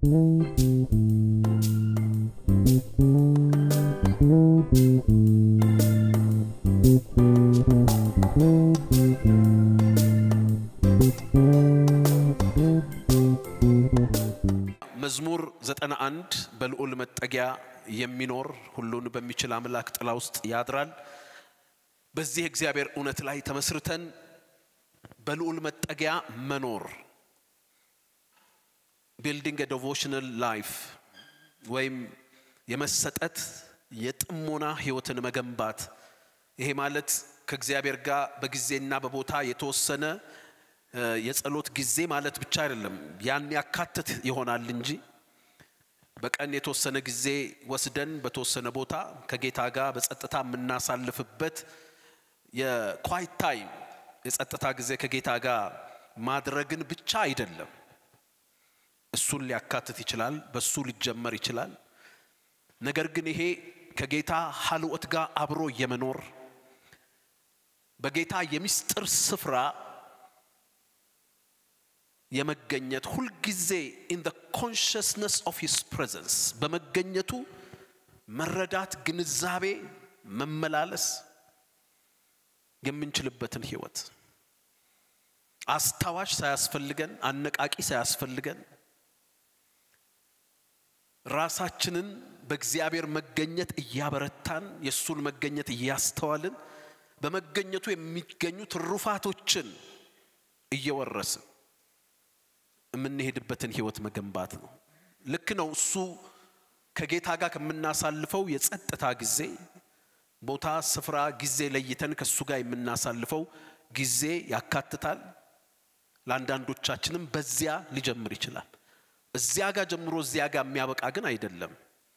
መዝሙር 91 በልዑል መጠጊያ የሚኖር ሁሉን በሚችል አምላክ ጥላ ውስጥ ያድራል። በዚህ እግዚአብሔር እውነት ላይ ተመስርተን በልዑል መጠጊያ መኖር ቢልዲንግ ዲቮሽናል ላይፍ ወይም የመሰጠት የጥሞና ህይወትን መገንባት። ይሄ ማለት ከእግዚአብሔር ጋር በጊዜና በቦታ የተወሰነ የጸሎት ጊዜ ማለት ብቻ አይደለም። ያን ያካትት ይሆናል እንጂ በቀን የተወሰነ ጊዜ ወስደን በተወሰነ ቦታ ከጌታ ጋር በጸጥታ የምናሳልፍበት የኳይት ታይም የጸጥታ ጊዜ ከጌታ ጋር ማድረግን ብቻ አይደለም። እሱን ሊያካትት ይችላል፣ በሱ ሊጀመር ይችላል። ነገር ግን ይሄ ከጌታ ሀልወት ጋር አብሮ የመኖር በጌታ የሚስጥር ስፍራ የመገኘት ሁልጊዜ ኢን ዘ ኮንሽስነስ ኦፍ ሂስ ፕሬዘንስ በመገኘቱ መረዳት፣ ግንዛቤ፣ መመላለስ የምንችልበትን ህይወት አስታዋሽ ሳያስፈልገን አነቃቂ ሳያስፈልገን ራሳችንን በእግዚአብሔር መገኘት እያበረታን የእሱን መገኘት እያስተዋልን በመገኘቱ የሚገኙ ትሩፋቶችን እየወረስን የምንሄድበትን ህይወት መገንባት ነው። ልክ ነው። እሱ ከጌታ ጋር ከምናሳልፈው የጸጥታ ጊዜ ቦታ፣ ስፍራ፣ ጊዜ ለይተን ከእሱ ጋር የምናሳልፈው ጊዜ ያካትታል። ለአንዳንዶቻችንም በዚያ ሊጀምር ይችላል። እዚያ ጋር ጀምሮ እዚያ ጋር የሚያበቃ ግን አይደለም።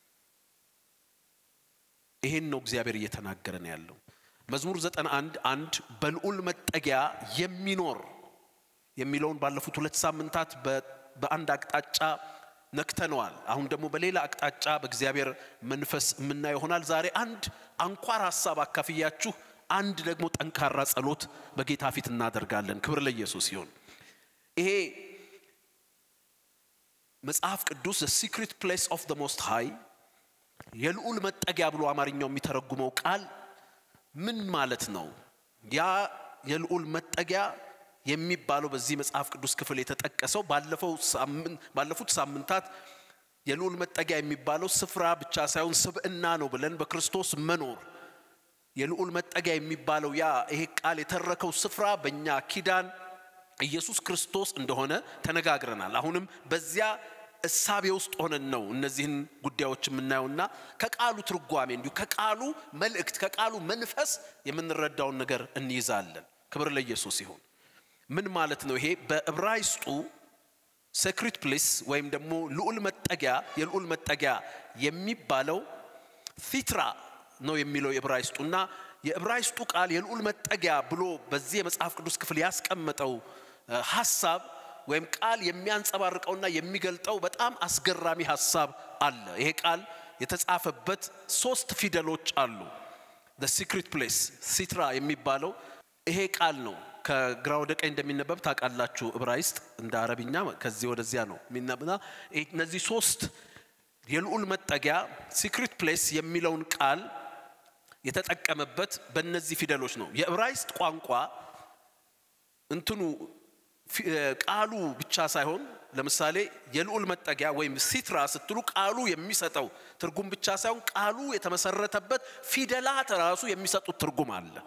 ይሄን ነው እግዚአብሔር እየተናገረን ያለው። መዝሙር ዘጠና አንድ አንድ በልዑል መጠጊያ የሚኖር የሚለውን ባለፉት ሁለት ሳምንታት በአንድ አቅጣጫ ነክተነዋል። አሁን ደግሞ በሌላ አቅጣጫ በእግዚአብሔር መንፈስ የምናየው ይሆናል። ዛሬ አንድ አንኳር ሀሳብ አካፍያችሁ አንድ ደግሞ ጠንካራ ጸሎት በጌታ ፊት እናደርጋለን። ክብር ለኢየሱስ ይሁን። ይሄ መጽሐፍ ቅዱስ ዘ ሲክሪት ፕሌስ ኦፍ ዘ ሞስት ሃይ የልዑል መጠጊያ ብሎ አማርኛው የሚተረጉመው ቃል ምን ማለት ነው? ያ የልዑል መጠጊያ የሚባለው በዚህ መጽሐፍ ቅዱስ ክፍል የተጠቀሰው ባለፉት ሳምንታት የልዑል መጠጊያ የሚባለው ስፍራ ብቻ ሳይሆን ስብዕና ነው ብለን በክርስቶስ መኖር የልዑል መጠጊያ የሚባለው ያ ይሄ ቃል የተረከው ስፍራ በእኛ ኪዳን ኢየሱስ ክርስቶስ እንደሆነ ተነጋግረናል። አሁንም በዚያ እሳቤ ውስጥ ሆነን ነው እነዚህን ጉዳዮች የምናየውና ከቃሉ ትርጓሜ እንዲሁ ከቃሉ መልእክት ከቃሉ መንፈስ የምንረዳውን ነገር እንይዛለን። ክብር ለኢየሱስ ይሁን። ምን ማለት ነው ይሄ? በዕብራይስጡ ሴክሪት ፕሌስ ወይም ደግሞ ልዑል መጠጊያ የልዑል መጠጊያ የሚባለው ፊትራ ነው የሚለው የዕብራይስጡ እና የዕብራይስጡ ቃል የልዑል መጠጊያ ብሎ በዚህ የመጽሐፍ ቅዱስ ክፍል ያስቀመጠው ሀሳብ ወይም ቃል የሚያንጸባርቀውና የሚገልጠው በጣም አስገራሚ ሀሳብ አለ። ይሄ ቃል የተጻፈበት ሶስት ፊደሎች አሉ። ሲክሪት ፕሌስ ሲትራ የሚባለው ይሄ ቃል ነው። ከግራ ወደ ቀኝ እንደሚነበብ ታውቃላችሁ። ዕብራይስጥ እንደ አረብኛ ከዚህ ወደዚያ ነው የሚነበብና እነዚህ ሶስት የልዑል መጠጊያ ሲክሪት ፕሌስ የሚለውን ቃል የተጠቀመበት በእነዚህ ፊደሎች ነው። የዕብራይስጥ ቋንቋ እንትኑ ቃሉ ብቻ ሳይሆን ለምሳሌ የልዑል መጠጊያ ወይም ሲትራ ስትሉ ቃሉ የሚሰጠው ትርጉም ብቻ ሳይሆን ቃሉ የተመሰረተበት ፊደላት ራሱ የሚሰጡት ትርጉም አለ።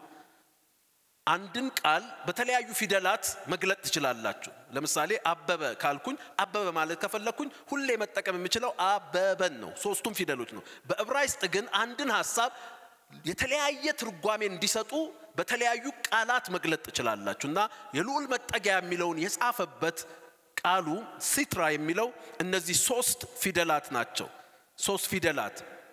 አንድን ቃል በተለያዩ ፊደላት መግለጥ ትችላላችሁ። ለምሳሌ አበበ ካልኩኝ አበበ ማለት ከፈለግኩኝ ሁሌ መጠቀም የምችለው አበበን ነው። ሶስቱም ፊደሎች ነው። በዕብራይስጥ ግን አንድን ሀሳብ የተለያየ ትርጓሜ እንዲሰጡ በተለያዩ ቃላት መግለጥ ትችላላችሁ እና የልዑል መጠጊያ የሚለውን የጻፈበት ቃሉ ሲትራ የሚለው እነዚህ ሶስት ፊደላት ናቸው። ሶስት ፊደላት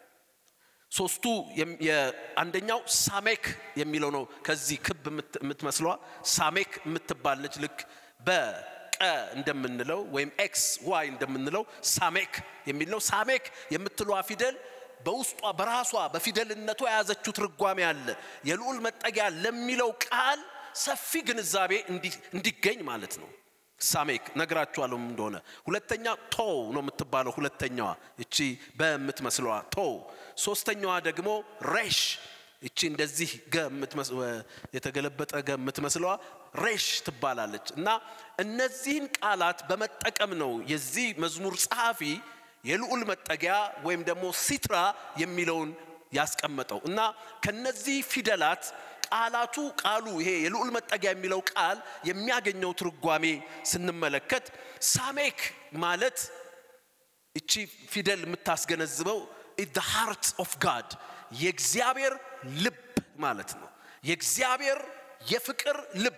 ሶስቱ አንደኛው ሳሜክ የሚለው ነው። ከዚህ ክብ የምትመስለዋ ሳሜክ የምትባለች ልክ በቀ እንደምንለው ወይም ኤክስ ዋይ እንደምንለው ሳሜክ የሚል ነው። ሳሜክ የምትለዋ ፊደል በውስጧ በራሷ በፊደልነቷ የያዘችው ትርጓሜ አለ። የልዑል መጠጊያ ለሚለው ቃል ሰፊ ግንዛቤ እንዲገኝ ማለት ነው። ሳሜክ ነግራችኋለሁ እንደሆነ። ሁለተኛ ቶው ነው የምትባለው ሁለተኛዋ እቺ በምትመስለዋ ቶው። ሶስተኛዋ ደግሞ ሬሽ እቺ እንደዚህ ገ የተገለበጠ ገ የምትመስለዋ ሬሽ ትባላለች። እና እነዚህን ቃላት በመጠቀም ነው የዚህ መዝሙር ጸሐፊ የልዑል መጠጊያ ወይም ደግሞ ሲትራ የሚለውን ያስቀመጠው እና ከነዚህ ፊደላት ቃላቱ ቃሉ ይሄ የልዑል መጠጊያ የሚለው ቃል የሚያገኘው ትርጓሜ ስንመለከት ሳሜክ ማለት እቺ ፊደል የምታስገነዝበው the heart of God የእግዚአብሔር ልብ ማለት ነው። የእግዚአብሔር የፍቅር ልብ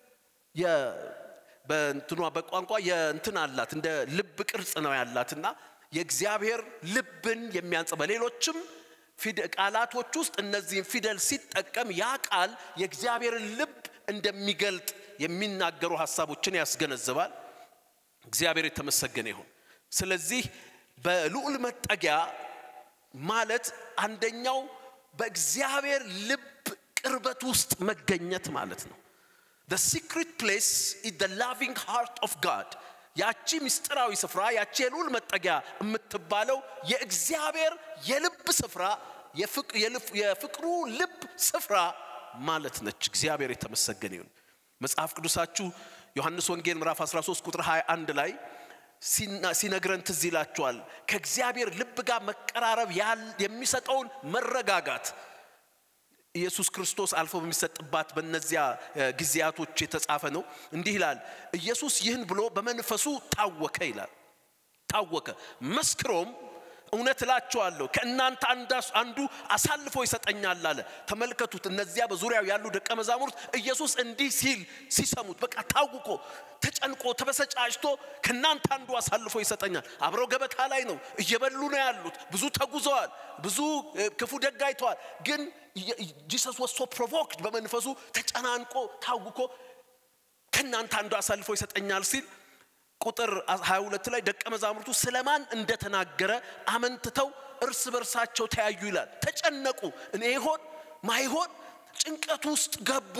በእንትኗ በቋንቋ የእንትን አላት እንደ ልብ ቅርጽ ነው ያላትና የእግዚአብሔር ልብን የሚያንጽ በሌሎችም ቃላቶች ውስጥ እነዚህን ፊደል ሲጠቀም ያ ቃል የእግዚአብሔርን ልብ እንደሚገልጥ የሚናገሩ ሀሳቦችን ያስገነዝባል። እግዚአብሔር የተመሰገነ ይሁን። ስለዚህ በልዑል መጠጊያ ማለት አንደኛው በእግዚአብሔር ልብ ቅርበት ውስጥ መገኘት ማለት ነው። the secret place is the loving heart of God ያቺ ምስጢራዊ ስፍራ ያቺ የልዑል መጠጊያ የምትባለው የእግዚአብሔር የልብ ስፍራ የፍቅሩ ልብ ስፍራ ማለት ነች። እግዚአብሔር የተመሰገነ ይሁን። መጽሐፍ ቅዱሳችሁ ዮሐንስ ወንጌል ምዕራፍ 13 ቁጥር 21 ላይ ሲነግረን ትዝ ይላችኋል። ከእግዚአብሔር ልብ ጋር መቀራረብ የሚሰጠውን መረጋጋት ኢየሱስ ክርስቶስ አልፎ በሚሰጥባት በእነዚያ ጊዜያቶች የተጻፈ ነው። እንዲህ ይላል፣ ኢየሱስ ይህን ብሎ በመንፈሱ ታወከ ይላል። ታወከ መስክሮም እውነት እላችኋለሁ ከእናንተ አንዱ አሳልፎ ይሰጠኛል አለ። ተመልከቱት፣ እነዚያ በዙሪያው ያሉ ደቀ መዛሙርት ኢየሱስ እንዲህ ሲል ሲሰሙት በቃ ታውቆ ተጨንቆ ተበሰጫጭቶ ከእናንተ አንዱ አሳልፎ ይሰጠኛል። አብረው ገበታ ላይ ነው፣ እየበሉ ነው ያሉት። ብዙ ተጉዘዋል፣ ብዙ ክፉ ደግ አይተዋል። ግን ጂሰስ ወሶ ፕሮቮክድ በመንፈሱ ተጨናንቆ ታውቆ ከእናንተ አንዱ አሳልፎ ይሰጠኛል ሲል ቁጥር 22 ላይ ደቀ መዛሙርቱ ስለማን እንደተናገረ አመንትተው እርስ በርሳቸው ተያዩ ይላል። ተጨነቁ። እኔ ይሆን ማይሆን ጭንቀት ውስጥ ገቡ።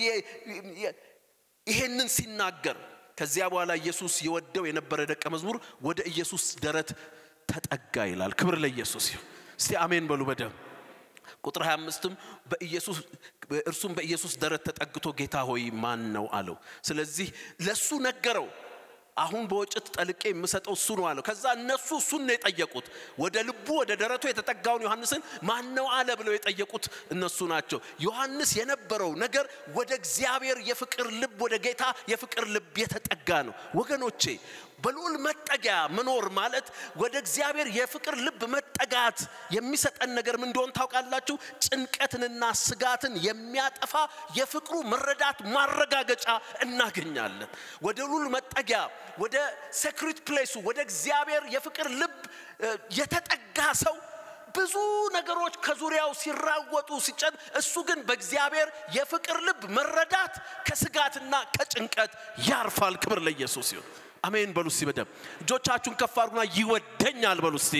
ይሄንን ሲናገር ከዚያ በኋላ ኢየሱስ የወደው የነበረ ደቀ መዝሙር ወደ ኢየሱስ ደረት ተጠጋ ይላል። ክብር ለኢየሱስ ይሁን። እስቲ አሜን በሉ በደም ቁጥር 25ም በኢየሱስ እርሱም በኢየሱስ ደረት ተጠግቶ ጌታ ሆይ ማን ነው አለው። ስለዚህ ለሱ ነገረው። አሁን በወጭት ጠልቄ የምሰጠው እሱ ነው አለው። ከዛ እነሱ እሱን ነው የጠየቁት። ወደ ልቡ ወደ ደረቱ የተጠጋውን ዮሐንስን ማን ነው አለ ብለው የጠየቁት እነሱ ናቸው። ዮሐንስ የነበረው ነገር ወደ እግዚአብሔር የፍቅር ልብ፣ ወደ ጌታ የፍቅር ልብ የተጠጋ ነው። ወገኖቼ በልዑል መጠጊያ መኖር ማለት ወደ እግዚአብሔር የፍቅር ልብ መጠጋት የሚሰጠን ነገር ምን እንደሆን ታውቃላችሁ? ጭንቀትንና ስጋትን የሚያጠፋ የፍቅሩ መረዳት ማረጋገጫ እናገኛለን። ወደ ልዑል መጠጊያ ወደ ሴክሪት ፕሌሱ ወደ እግዚአብሔር የፍቅር ልብ የተጠጋ ሰው ብዙ ነገሮች ከዙሪያው ሲራወጡ ሲጨን፣ እሱ ግን በእግዚአብሔር የፍቅር ልብ መረዳት ከስጋትና ከጭንቀት ያርፋል። ክብር ለኢየሱስ ይሁን። አሜን በሉ እስቲ በደም እጆቻችሁን ከፍ አድርጉና ይወደኛል በሉ እስቲ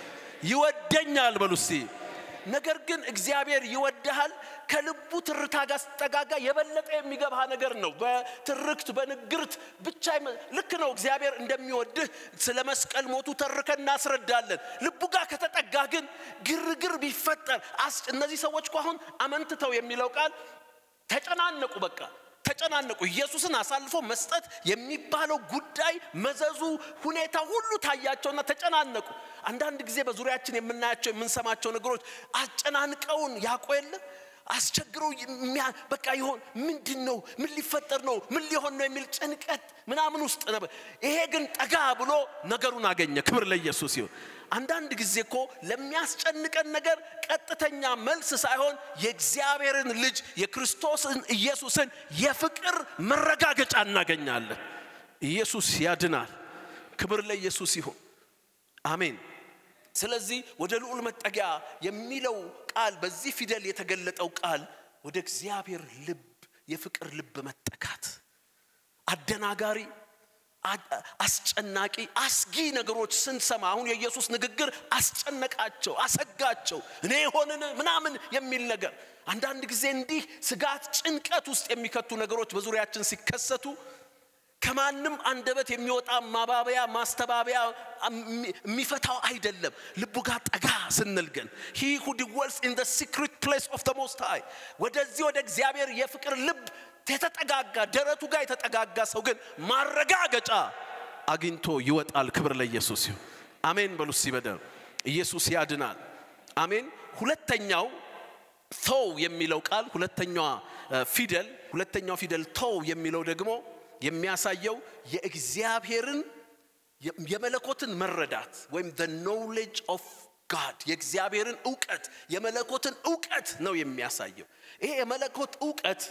ይወደኛል በሉ እስቲ ነገር ግን እግዚአብሔር ይወድሃል ከልቡ ትርታ ጋር ስትጠጋጋ የበለጠ የሚገባህ ነገር ነው በትርክት በንግርት ብቻ ልክ ነው እግዚአብሔር እንደሚወድህ ስለ መስቀል ሞቱ ተርከን እናስረዳለን ልቡ ጋር ከተጠጋ ግን ግርግር ቢፈጠር እነዚህ ሰዎች እኮ አሁን አመንትተው የሚለው ቃል ተጨናነቁ በቃ ተጨናነቁ። ኢየሱስን አሳልፎ መስጠት የሚባለው ጉዳይ መዘዙ፣ ሁኔታ ሁሉ ታያቸውና ተጨናነቁ። አንዳንድ ጊዜ በዙሪያችን የምናያቸው የምንሰማቸው ነገሮች አጨናንቀውን ያቆ የለ አስቸግረው በቃ ይሆን ምንድን ነው ምን ሊፈጠር ነው ምን ሊሆን ነው የሚል ጭንቀት ምናምን ውስጥ ነበር። ይሄ ግን ጠጋ ብሎ ነገሩን አገኘ። ክብር ለኢየሱስ ይሁን። አንዳንድ ጊዜ እኮ ለሚያስጨንቀን ነገር ቀጥተኛ መልስ ሳይሆን የእግዚአብሔርን ልጅ የክርስቶስን ኢየሱስን የፍቅር መረጋገጫ እናገኛለን። ኢየሱስ ያድናል። ክብር ለኢየሱስ ይሁን። አሜን። ስለዚህ ወደ ልዑል መጠጊያ የሚለው ቃል በዚህ ፊደል የተገለጠው ቃል ወደ እግዚአብሔር ልብ የፍቅር ልብ መጠጋት አደናጋሪ አስጨናቂ አስጊ ነገሮች ስንሰማ አሁን የኢየሱስ ንግግር አስጨነቃቸው፣ አሰጋቸው። እኔ የሆንን ምናምን የሚል ነገር አንዳንድ ጊዜ እንዲህ ስጋት፣ ጭንቀት ውስጥ የሚከቱ ነገሮች በዙሪያችን ሲከሰቱ ከማንም አንደበት የሚወጣ ማባበያ ማስተባበያ የሚፈታው አይደለም። ልቡ ጋር ጠጋ ስንል ግን ሂ ሁ ድዌልስ ኢን ዘ ሲክሪት ፕሌስ ኦፍ ዘ ሞስት ሃይ ወደዚህ ወደ እግዚአብሔር የፍቅር ልብ የተጠጋጋ ደረቱ ጋር የተጠጋጋ ሰው ግን ማረጋገጫ አግኝቶ ይወጣል። ክብር ለኢየሱስ ይሁን። አሜን በሉ እስቲ በደንብ ኢየሱስ ያድናል። አሜን። ሁለተኛው ተው የሚለው ቃል ሁለተኛዋ ፊደል ሁለተኛው ፊደል ተው የሚለው ደግሞ የሚያሳየው የእግዚአብሔርን የመለኮትን መረዳት ወይም the knowledge of God የእግዚአብሔርን እውቀት የመለኮትን እውቀት ነው የሚያሳየው። ይሄ የመለኮት እውቀት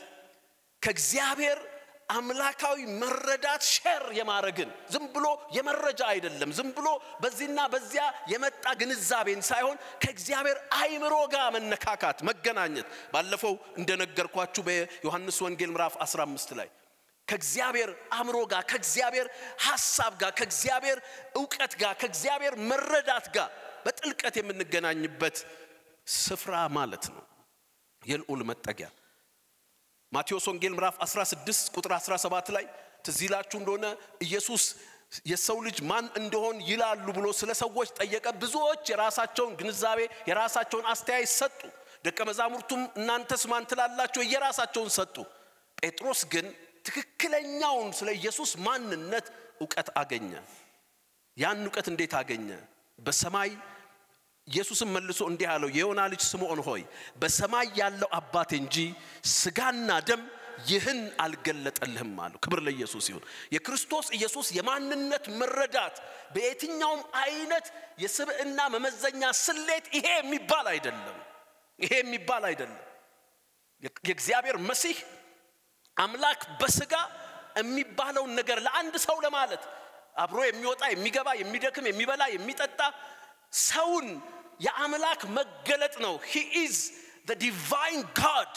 ከእግዚአብሔር አምላካዊ መረዳት ሼር የማድረግን ዝም ብሎ የመረጃ አይደለም። ዝም ብሎ በዚህና በዚያ የመጣ ግንዛቤን ሳይሆን ከእግዚአብሔር አይምሮ ጋር መነካካት፣ መገናኘት ባለፈው እንደነገርኳችሁ በዮሐንስ ወንጌል ምዕራፍ 15 ላይ ከእግዚአብሔር አእምሮ ጋር ከእግዚአብሔር ሐሳብ ጋር ከእግዚአብሔር እውቀት ጋር ከእግዚአብሔር መረዳት ጋር በጥልቀት የምንገናኝበት ስፍራ ማለት ነው። የልዑል መጠጊያ ማቴዎስ ወንጌል ምዕራፍ 16 ቁጥር 17 ላይ ትዝ ይላችሁ እንደሆነ ኢየሱስ የሰው ልጅ ማን እንደሆን ይላሉ ብሎ ስለ ሰዎች ጠየቀ። ብዙዎች የራሳቸውን ግንዛቤ የራሳቸውን አስተያየት ሰጡ። ደቀ መዛሙርቱም እናንተስ ማን ትላላችሁ? የራሳቸውን ሰጡ። ጴጥሮስ ግን ትክክለኛውን ስለ ኢየሱስ ማንነት እውቀት አገኘ። ያን እውቀት እንዴት አገኘ? በሰማይ ኢየሱስም መልሶ እንዲህ አለው፣ የዮና ልጅ ስምዖን ሆይ በሰማይ ያለው አባቴ እንጂ ስጋና ደም ይህን አልገለጠልህም አለው። ክብር ለኢየሱስ ይሁን። የክርስቶስ ኢየሱስ የማንነት መረዳት በየትኛውም አይነት የስብዕና መመዘኛ ስሌት ይሄ የሚባል አይደለም። ይሄ የሚባል አይደለም። የእግዚአብሔር መሲህ አምላክ በስጋ የሚባለውን ነገር ለአንድ ሰው ለማለት አብሮ የሚወጣ የሚገባ የሚደክም የሚበላ የሚጠጣ ሰውን የአምላክ መገለጥ ነው። ሂ ኢዝ ዘ ዲቫይን ጋድ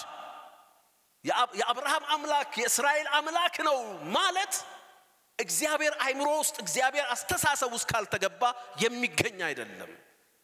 የአብርሃም አምላክ የእስራኤል አምላክ ነው ማለት እግዚአብሔር አይምሮ ውስጥ እግዚአብሔር አስተሳሰብ ውስጥ ካልተገባ የሚገኝ አይደለም።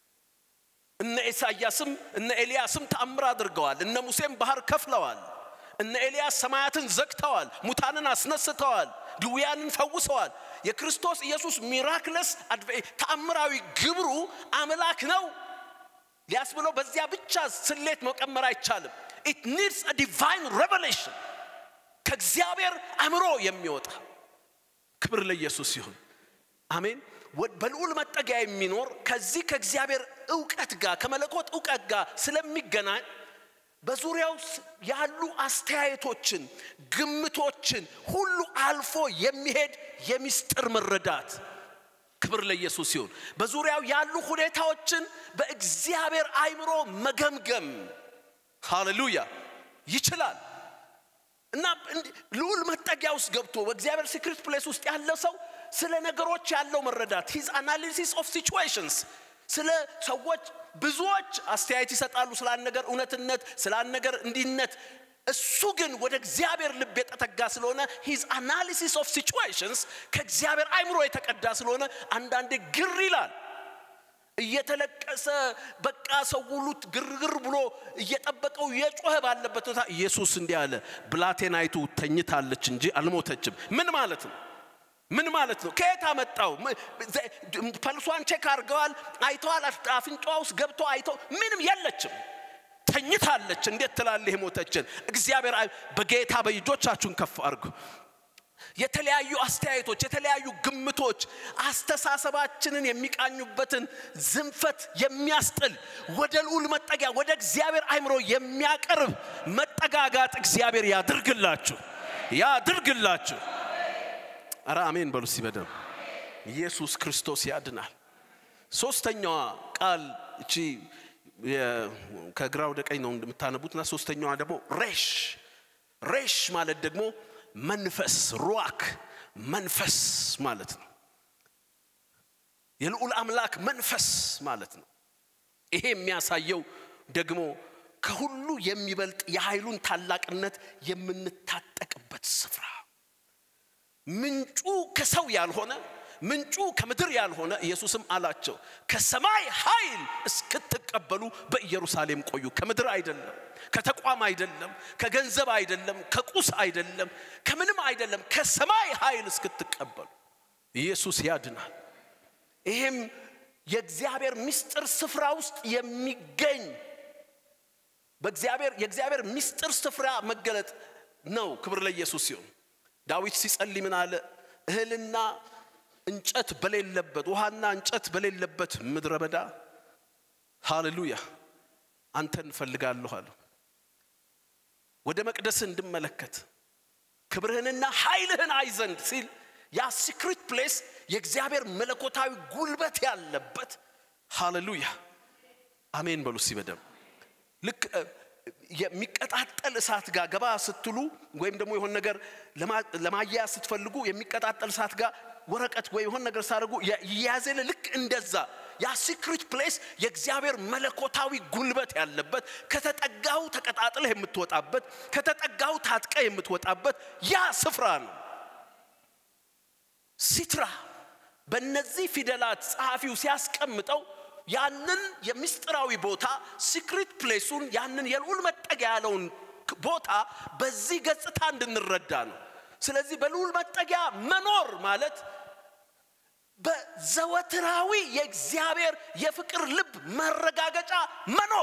እነ ኢሳያስም እነ ኤልያስም ተአምር አድርገዋል። እነ ሙሴም ባህር ከፍለዋል። እነ ኤልያስ ሰማያትን ዘግተዋል፣ ሙታንን አስነስተዋል፣ ድውያንን ፈውሰዋል። የክርስቶስ ኢየሱስ ሚራክለስ ተአምራዊ ግብሩ አምላክ ነው ሊያስብለው በዚያ ብቻ ስሌት መቀመር አይቻልም። ኢት ኒድስ አ ዲቫይን ሬቨሌሽን ከእግዚአብሔር አእምሮ የሚወጣ ክብር ለኢየሱስ ይሁን። አሜን። በልዑል መጠጊያ የሚኖር ከዚህ ከእግዚአብሔር እውቀት ጋር ከመለኮት እውቀት ጋር ስለሚገናኝ በዙሪያው ያሉ አስተያየቶችን፣ ግምቶችን ሁሉ አልፎ የሚሄድ የሚስጥር መረዳት ክብር ለኢየሱስ ይሁን። በዙሪያው ያሉ ሁኔታዎችን በእግዚአብሔር አይምሮ መገምገም ሃሌሉያ ይችላል እና ልዑል መጠጊያ ውስጥ ገብቶ በእግዚአብሔር ሲክሪት ፕሌስ ውስጥ ያለ ሰው ስለ ነገሮች ያለው መረዳት ሂዝ አናሊሲስ ኦፍ ሲቹዌሽንስ ስለ ሰዎች ብዙዎች አስተያየት ይሰጣሉ ስለ አንድ ነገር እውነትነት ስለ አንድ ነገር እንዲነት እሱ ግን ወደ እግዚአብሔር ልብ የተጠጋ ስለሆነ ሂዝ አናሊሲስ ኦፍ ሲቹዌሽንስ ከእግዚአብሔር አይምሮ የተቀዳ ስለሆነ አንዳንዴ ግር ይላል እየተለቀሰ በቃ ሰው ሁሉ ግርግር ብሎ እየጠበቀው የጮኸ ባለበት ቦታ ኢየሱስ እንዲህ አለ ብላቴናይቱ ተኝታለች እንጂ አልሞተችም ምን ማለት ነው ምን ማለት ነው? ከየት አመጣው? ፐልሷን ቼክ አድርገዋል፣ አይተዋል። አፍንጫዋ ውስጥ ገብቶ አይተው ምንም የለችም፣ ተኝታለች። እንዴት ትላለህ የሞተችን? እግዚአብሔር በጌታ በእጆቻችሁን ከፍ አድርጉ። የተለያዩ አስተያየቶች፣ የተለያዩ ግምቶች አስተሳሰባችንን የሚቃኙበትን ዝንፈት የሚያስጥል ወደ ልዑል መጠጊያ ወደ እግዚአብሔር አይምሮ የሚያቀርብ መጠጋጋት እግዚአብሔር ያድርግላችሁ፣ ያድርግላችሁ። አረ አሜን በሉ እስቲ በደንብ ኢየሱስ ክርስቶስ ያድናል። ሶስተኛዋ ቃል እቺ ከግራ ወደ ቀኝ ነው እንደምታነቡትና ሶስተኛዋ ደግሞ ሬሽ ሬሽ ማለት ደግሞ መንፈስ ሩዋክ መንፈስ ማለት ነው። የልዑል አምላክ መንፈስ ማለት ነው። ይሄ የሚያሳየው ደግሞ ከሁሉ የሚበልጥ የኃይሉን ታላቅነት የምንታጠቅበት ስፍራ ምንጩ ከሰው ያልሆነ ምንጩ ከምድር ያልሆነ ኢየሱስም አላቸው ከሰማይ ኃይል እስክትቀበሉ በኢየሩሳሌም ቆዩ። ከምድር አይደለም፣ ከተቋም አይደለም፣ ከገንዘብ አይደለም፣ ከቁስ አይደለም፣ ከምንም አይደለም። ከሰማይ ኃይል እስክትቀበሉ ኢየሱስ ያድናል። ይሄም የእግዚአብሔር ምስጢር ስፍራ ውስጥ የሚገኝ በእግዚአብሔር የእግዚአብሔር ምስጢር ስፍራ መገለጥ ነው። ክብር ለኢየሱስ ሲሆን ዳዊት ሲጸልይ ምን አለ? እህልና እንጨት በሌለበት ውሃና እንጨት በሌለበት ምድረ በዳ ሃሌሉያ አንተን እንፈልጋለሁ አለ። ወደ መቅደስ እንድመለከት ክብርህንና ኃይልህን አይ ዘንድ ሲል ያ ሲክሪት ፕሌስ የእግዚአብሔር መለኮታዊ ጉልበት ያለበት ሃሌሉያ አሜን በሉ ሲበደም ልክ የሚቀጣጠል እሳት ጋር ገባ ስትሉ ወይም ደግሞ የሆነ ነገር ለማያያዝ ስትፈልጉ የሚቀጣጠል እሳት ጋር ወረቀት ወይ የሆነ ነገር ሳደርጉ ያዘለ ልክ እንደዛ ያ ሲክሪት ፕሌስ የእግዚአብሔር መለኮታዊ ጉልበት ያለበት ከተጠጋው ተቀጣጥለህ የምትወጣበት ከተጠጋው ታጥቀ የምትወጣበት ያ ስፍራ ነው። ሲትራ በእነዚህ ፊደላት ጸሐፊው ሲያስቀምጠው ያንን የምስጢራዊ ቦታ ሲክሪት ፕሌሱን ያንን የልዑል መጠጊያ ያለውን ቦታ በዚህ ገጽታ እንድንረዳ ነው። ስለዚህ በልዑል መጠጊያ መኖር ማለት በዘወትራዊ የእግዚአብሔር የፍቅር ልብ መረጋገጫ መኖር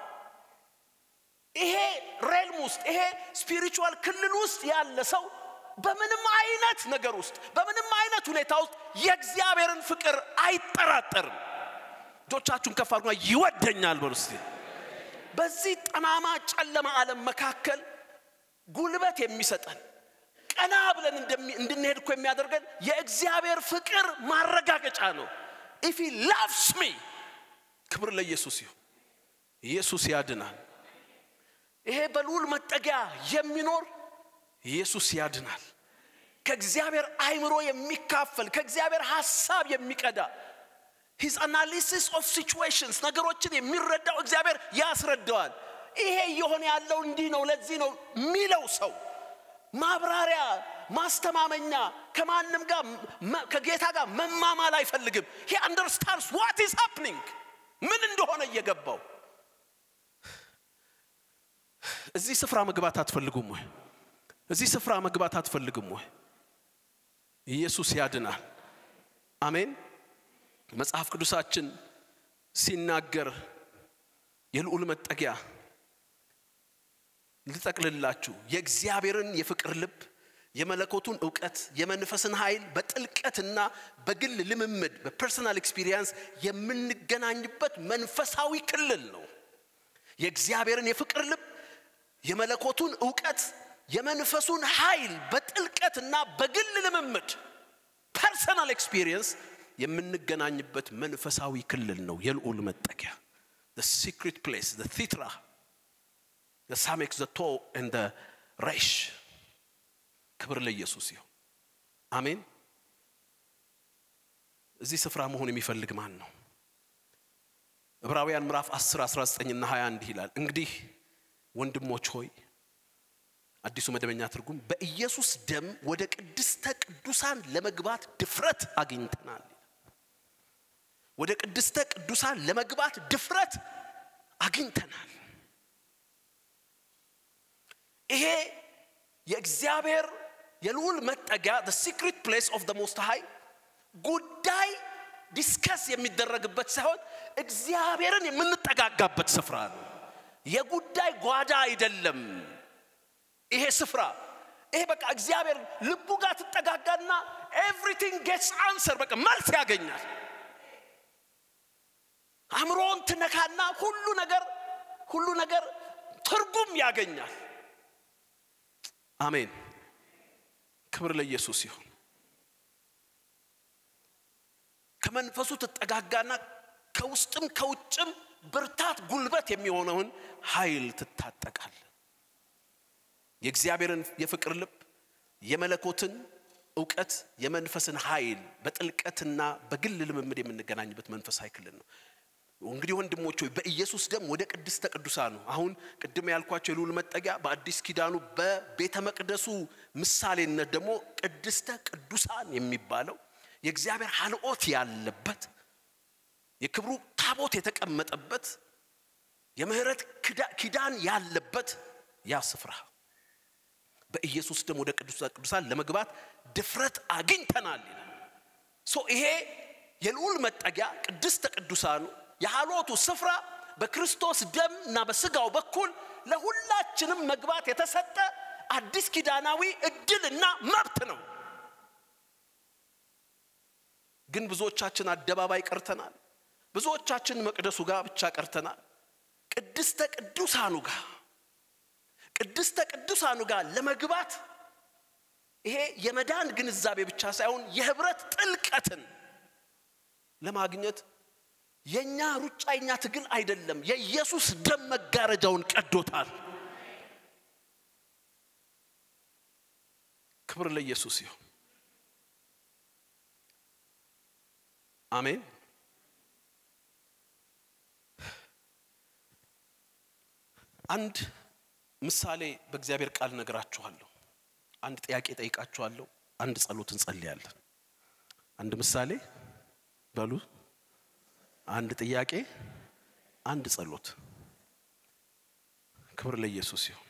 ይሄ ሬልም ውስጥ ይሄ ስፒሪቹዋል ክልል ውስጥ ያለ ሰው በምንም አይነት ነገር ውስጥ በምንም አይነት ሁኔታ ውስጥ የእግዚአብሔርን ፍቅር አይጠራጠርም። እጆቻችሁን ከፍ አድርጉና ይወደኛል በሉ እስቲ። በዚህ ጠማማ ጨለማ ዓለም መካከል ጉልበት የሚሰጠን ቀና ብለን እንድንሄድ እኮ የሚያደርገን የእግዚአብሔር ፍቅር ማረጋገጫ ነው። ኢፍ ላቭስ ሚ ክብር ለኢየሱስ ይሁን። ኢየሱስ ያድናል። ይሄ በልዑል መጠጊያ የሚኖር ኢየሱስ ያድናል። ከእግዚአብሔር አይምሮ የሚካፈል ከእግዚአብሔር ሐሳብ የሚቀዳ ሂዝ አናሊሲስ ኦፍ ሲቹዌሽንስ ነገሮችን የሚረዳው እግዚአብሔር ያስረዳዋል። ይሄ እየሆነ ያለው እንዲህ ነው፣ ለዚህ ነው የሚለው ሰው ማብራሪያ፣ ማስተማመኛ ከማንም ጋር ከጌታ ጋር መማማል አይፈልግም። ሂ አንደርስታንድስ ዋት ኢዝ ሃፕኒንግ ምን እንደሆነ እየገባው እዚህ ስፍራ መግባት አትፈልጉም ወይ? እዚህ ስፍራ መግባት አትፈልግም ወይ? ኢየሱስ ያድናል። አሜን። መጽሐፍ ቅዱሳችን ሲናገር የልዑል መጠጊያ ልጠቅልላችሁ የእግዚአብሔርን የፍቅር ልብ የመለኮቱን እውቀት የመንፈስን ኃይል በጥልቀትና በግል ልምምድ በፐርሰናል ኤክስፒሪየንስ የምንገናኝበት መንፈሳዊ ክልል ነው። የእግዚአብሔርን የፍቅር ልብ የመለኮቱን እውቀት የመንፈሱን ኃይል በጥልቀትና በግል ልምምድ ፐርሰናል ኤክስፒሪየንስ የምንገናኝበት መንፈሳዊ ክልል ነው የልዑል መጠጊያ the secret place the thitra the samex the to and the resh ክብር ለኢየሱስ ይሁን አሜን እዚህ ስፍራ መሆን የሚፈልግ ማን ነው ዕብራውያን ምዕራፍ 10 19 እና 20 እንዲህ ይላል እንግዲህ ወንድሞች ሆይ አዲሱ መደበኛ ትርጉም በኢየሱስ ደም ወደ ቅድስተ ቅዱሳን ለመግባት ድፍረት አግኝተናል ወደ ቅድስተ ቅዱሳን ለመግባት ድፍረት አግኝተናል ይሄ የእግዚአብሔር የልዑል መጠጊያ the secret place of the most high ጉዳይ ዲስከስ የሚደረግበት ሳይሆን እግዚአብሔርን የምንጠጋጋበት ስፍራ ነው የጉዳይ ጓዳ አይደለም ይሄ ስፍራ ይሄ በቃ እግዚአብሔር ልቡ ጋር ትጠጋጋና ኤቭሪቲንግ ጌትስ አንሰር በቃ መልስ ያገኛል አእምሮን ትነካና ሁሉ ነገር ሁሉ ነገር ትርጉም ያገኛል አሜን ክብር ለኢየሱስ ይሁን ከመንፈሱ ትጠጋጋና ከውስጥም ከውጭም ብርታት ጉልበት የሚሆነውን ኃይል ትታጠቃል የእግዚአብሔርን የፍቅር ልብ የመለኮትን እውቀት የመንፈስን ኃይል በጥልቀትና በግል ልምምድ የምንገናኝበት መንፈሳዊ ክልል ነው እንግዲህ ወንድሞች ሆይ በኢየሱስ ደም ወደ ቅድስተ ቅዱሳን ነው አሁን ቅድም ያልኳቸው የልዑል መጠጊያ በአዲስ ኪዳኑ በቤተ መቅደሱ ምሳሌነት ደግሞ ቅድስተ ቅዱሳን የሚባለው የእግዚአብሔር ሀልኦት ያለበት የክብሩ ታቦት የተቀመጠበት የምህረት ኪዳን ያለበት ያ ስፍራ በኢየሱስ ደም ወደ ቅዱሳ ቅዱሳን ለመግባት ድፍረት አግኝተናል ይላል። ሶ ይሄ የልዑል መጠጊያ ቅድስተ ቅዱሳኑ የሃሎቱ ስፍራ በክርስቶስ ደም እና በስጋው በኩል ለሁላችንም መግባት የተሰጠ አዲስ ኪዳናዊ እድልና መብት ነው። ግን ብዙዎቻችን አደባባይ ቀርተናል። ብዙዎቻችን መቅደሱ ጋር ብቻ ቀርተናል። ቅድስተ ቅዱሳኑ ጋር ቅድስተ ቅዱሳኑ ጋር ለመግባት ይሄ የመዳን ግንዛቤ ብቻ ሳይሆን የህብረት ጥልቀትን ለማግኘት የኛ ሩጫ የኛ ትግል አይደለም። የኢየሱስ ደም መጋረጃውን ቀዶታል። ክብር ለኢየሱስ ይሁን። አሜን። አንድ ምሳሌ በእግዚአብሔር ቃል ነግራችኋለሁ። አንድ ጥያቄ ጠይቃችኋለሁ። አንድ ጸሎት እንጸልያለን። አንድ ምሳሌ በሉ፣ አንድ ጥያቄ፣ አንድ ጸሎት። ክብር ለኢየሱስ ይሁን።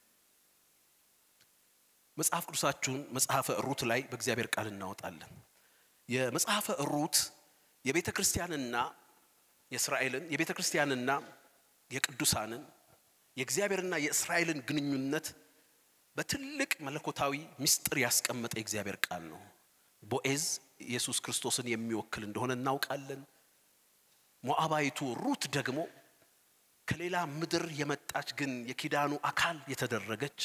መጽሐፍ ቅዱሳችሁን መጽሐፈ ሩት ላይ በእግዚአብሔር ቃል እናወጣለን። የመጽሐፈ ሩት የቤተ ክርስቲያንና የእስራኤልን የቤተ ክርስቲያንና የቅዱሳንን የእግዚአብሔርና የእስራኤልን ግንኙነት በትልቅ መለኮታዊ ምስጢር ያስቀመጠ የእግዚአብሔር ቃል ነው። ቦኤዝ ኢየሱስ ክርስቶስን የሚወክል እንደሆነ እናውቃለን። ሞዓባዊቱ ሩት ደግሞ ከሌላ ምድር የመጣች ግን የኪዳኑ አካል የተደረገች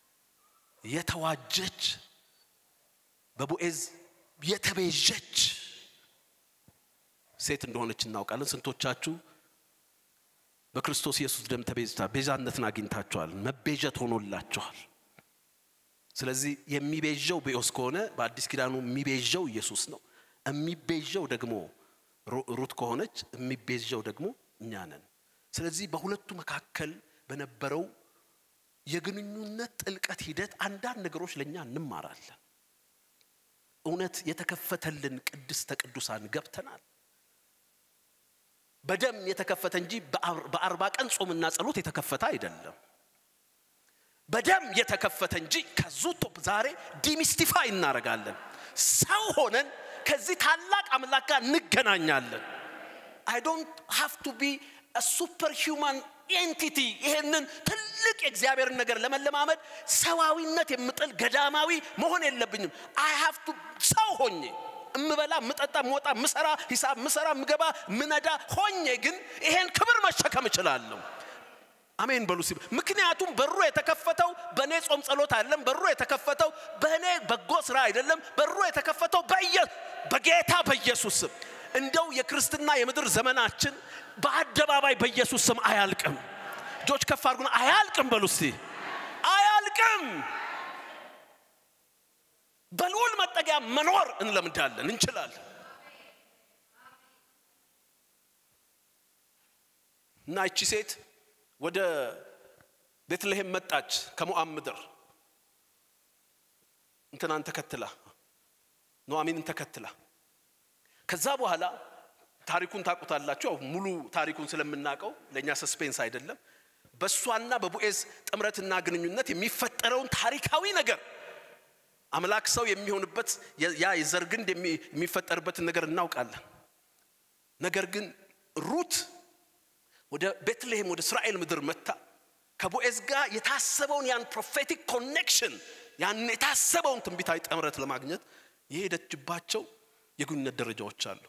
የተዋጀች በቦኤዝ የተቤዠች ሴት እንደሆነች እናውቃለን። ስንቶቻችሁ በክርስቶስ ኢየሱስ ደም ተቤዝታ ቤዛነትን አግኝታችኋል። መቤዠት ሆኖላችኋል። ስለዚህ የሚቤዠው ቤኦስ ከሆነ በአዲስ ኪዳኑ የሚቤዠው ኢየሱስ ነው። የሚቤዠው ደግሞ ሩት ከሆነች የሚቤዠው ደግሞ እኛ ነን። ስለዚህ በሁለቱ መካከል በነበረው የግንኙነት ጥልቀት ሂደት አንዳንድ ነገሮች ለእኛ እንማራለን። እውነት የተከፈተልን ቅድስተ ቅዱሳን ገብተናል። በደም የተከፈተ እንጂ በአርባ ቀን ጾምና ጸሎት የተከፈተ አይደለም። በደም የተከፈተ እንጂ ከዙቶ ዛሬ ዲሚስቲፋይ እናደርጋለን። ሰው ሆነን ከዚህ ታላቅ አምላክ ጋር እንገናኛለን። አይ ዶንት ሃቭ ቱ ቢ ሱፐር ሂውማን ኤንቲቲ ይሄንን ትልቅ የእግዚአብሔርን ነገር ለመለማመድ ሰዋዊነት የምጥል ገዳማዊ መሆን የለብኝም። አይ ሃቭ ቱ ሰው ሆኜ እምበላ ምጠጣ ምወጣ ምሰራ ሂሳብ ምሰራ ምገባ ምነዳ ሆኜ ግን ይሄን ክብር መሸከም እችላለሁ። አሜን በሉ ሲል ምክንያቱም በሩ የተከፈተው በእኔ ጾም ጸሎት አይደለም። በሩ የተከፈተው በእኔ በጎ ስራ አይደለም። በሩ የተከፈተው በጌታ በኢየሱስ ስም። እንደው የክርስትና የምድር ዘመናችን በአደባባይ በኢየሱስ ስም አያልቅም። እጆች ከፍ አድርጉና አያልቅም በሉ እስቲ አያልቅም። በልዑል መጠጊያ መኖር እንለምዳለን፣ እንችላለን። እና እቺ ሴት ወደ ቤትልሔም መጣች ከሞዓብ ምድር እንትናን ተከትላ ኑኃሚንን ተከትላ ከዛ በኋላ ታሪኩን ታውቁታላችሁ። ያው ሙሉ ታሪኩን ስለምናውቀው ለእኛ ሰስፔንስ አይደለም። በእሷና በቦኤዝ ጥምረትና ግንኙነት የሚፈጠረውን ታሪካዊ ነገር አምላክ ሰው የሚሆንበት ያ የዘር ግንድ የሚፈጠርበትን ነገር እናውቃለን። ነገር ግን ሩት ወደ ቤትልሔም ወደ እስራኤል ምድር መታ ከቦኤዝ ጋር የታሰበውን ያን ፕሮፌቲክ ኮኔክሽን ያን የታሰበውን ትንቢታዊ ጥምረት ለማግኘት የሄደችባቸው የግንኙነት ደረጃዎች አሉ።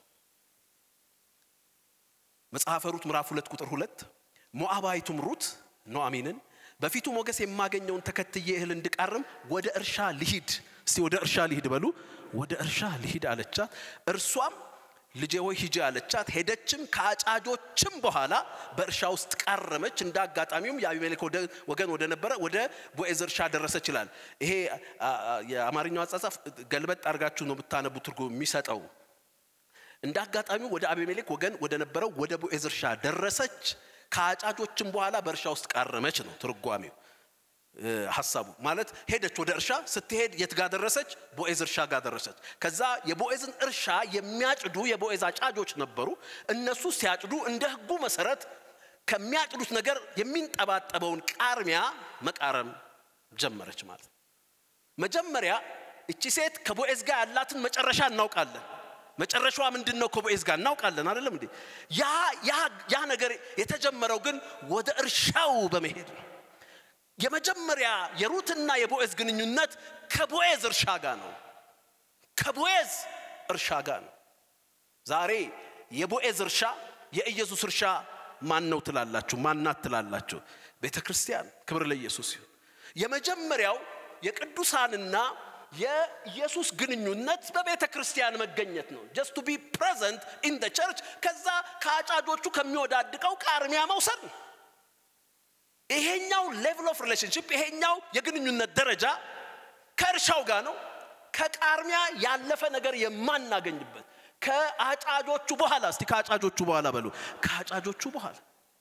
መጽሐፈ ሩት ምዕራፍ ሁለት ቁጥር ሁለት ሞዓባዊቱም ሩት ኑኃሚንን በፊቱ ሞገስ የማገኘውን ተከትዬ እህል እንድቃርም ወደ እርሻ ልሂድ፣ እስቲ ወደ እርሻ ልሂድ በሉ። ወደ እርሻ ልሂድ አለቻት። እርሷም ልጄ ሆይ ሂጂ አለቻት። ሄደችም ከአጫጆችም በኋላ በእርሻ ውስጥ ቃረመች። እንደ አጋጣሚውም የአቢሜሌክ ወገን ወደ ነበረ ወደ ቦዔዝ እርሻ ደረሰች ይላል። ይሄ የአማርኛው አጻጻፍ ገልበጥ አድርጋችሁ ነው ብታነቡ ትርጉም የሚሰጠው። እንደ አጋጣሚው ወደ አቢሜሌክ ወገን ወደ ነበረው ወደ ቦዔዝ እርሻ ደረሰች። ከአጫጆችም በኋላ በእርሻ ውስጥ ቃረመች ነው ትርጓሜው። ሀሳቡ ማለት ሄደች ወደ እርሻ ስትሄድ የት ጋር ደረሰች ቦኤዝ እርሻ ጋር ደረሰች ከዛ የቦኤዝን እርሻ የሚያጭዱ የቦኤዝ አጫጆች ነበሩ እነሱ ሲያጭዱ እንደ ህጉ መሰረት ከሚያጭዱት ነገር የሚንጠባጠበውን ቃርሚያ መቃረም ጀመረች ማለት ነው መጀመሪያ እቺ ሴት ከቦኤዝ ጋር ያላትን መጨረሻ እናውቃለን መጨረሻዋ ምንድን ነው ከቦኤዝ ጋር እናውቃለን አይደለም እንዴ ያ ያ ነገር የተጀመረው ግን ወደ እርሻው በመሄድ ነው የመጀመሪያ የሩትና የቦኤዝ ግንኙነት ከቦኤዝ እርሻ ጋር ነው ከቦኤዝ እርሻ ጋር ነው ዛሬ የቦኤዝ እርሻ የኢየሱስ እርሻ ማን ነው ትላላችሁ ማናት ትላላችሁ ቤተ ክርስቲያን ክብር ለኢየሱስ ይሁን የመጀመሪያው የቅዱሳንና የኢየሱስ ግንኙነት በቤተ ክርስቲያን መገኘት ነው ጀስት ቱ ቢ ፕሬዘንት ኢን ደ ቸርች ከዛ ከአጫጆቹ ከሚወዳድቀው ቃርሚያ መውሰድ ነው ይሄኛው ሌቭል ኦፍ ሪሌሽንሽፕ ይሄኛው የግንኙነት ደረጃ ከእርሻው ጋር ነው ከቃርሚያ ያለፈ ነገር የማናገኝበት ከአጫጆቹ በኋላ እስቲ ከአጫጆቹ በኋላ በሉ ከአጫጆቹ በኋላ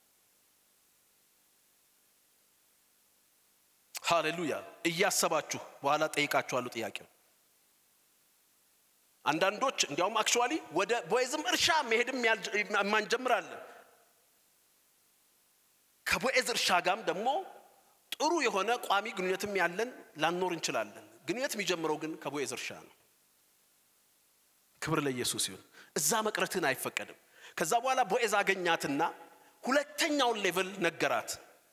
ሃሌሉያ እያሰባችሁ በኋላ ጠይቃችኋለሁ ጥያቄው አንዳንዶች እንዲያውም አክቹዋሊ ወደ ቦኤዝም እርሻ መሄድም የማንጀምራለን ከቦኤዝ እርሻ ጋም ደግሞ ጥሩ የሆነ ቋሚ ግንኙነትም ያለን ላኖር እንችላለን ግንኙነት የሚጀምረው ግን ከቦኤዝ እርሻ ነው ክብር ለኢየሱስ ይሁን እዛ መቅረትን አይፈቀድም ከዛ በኋላ ቦኤዝ አገኛትና ሁለተኛውን ሌቭል ነገራት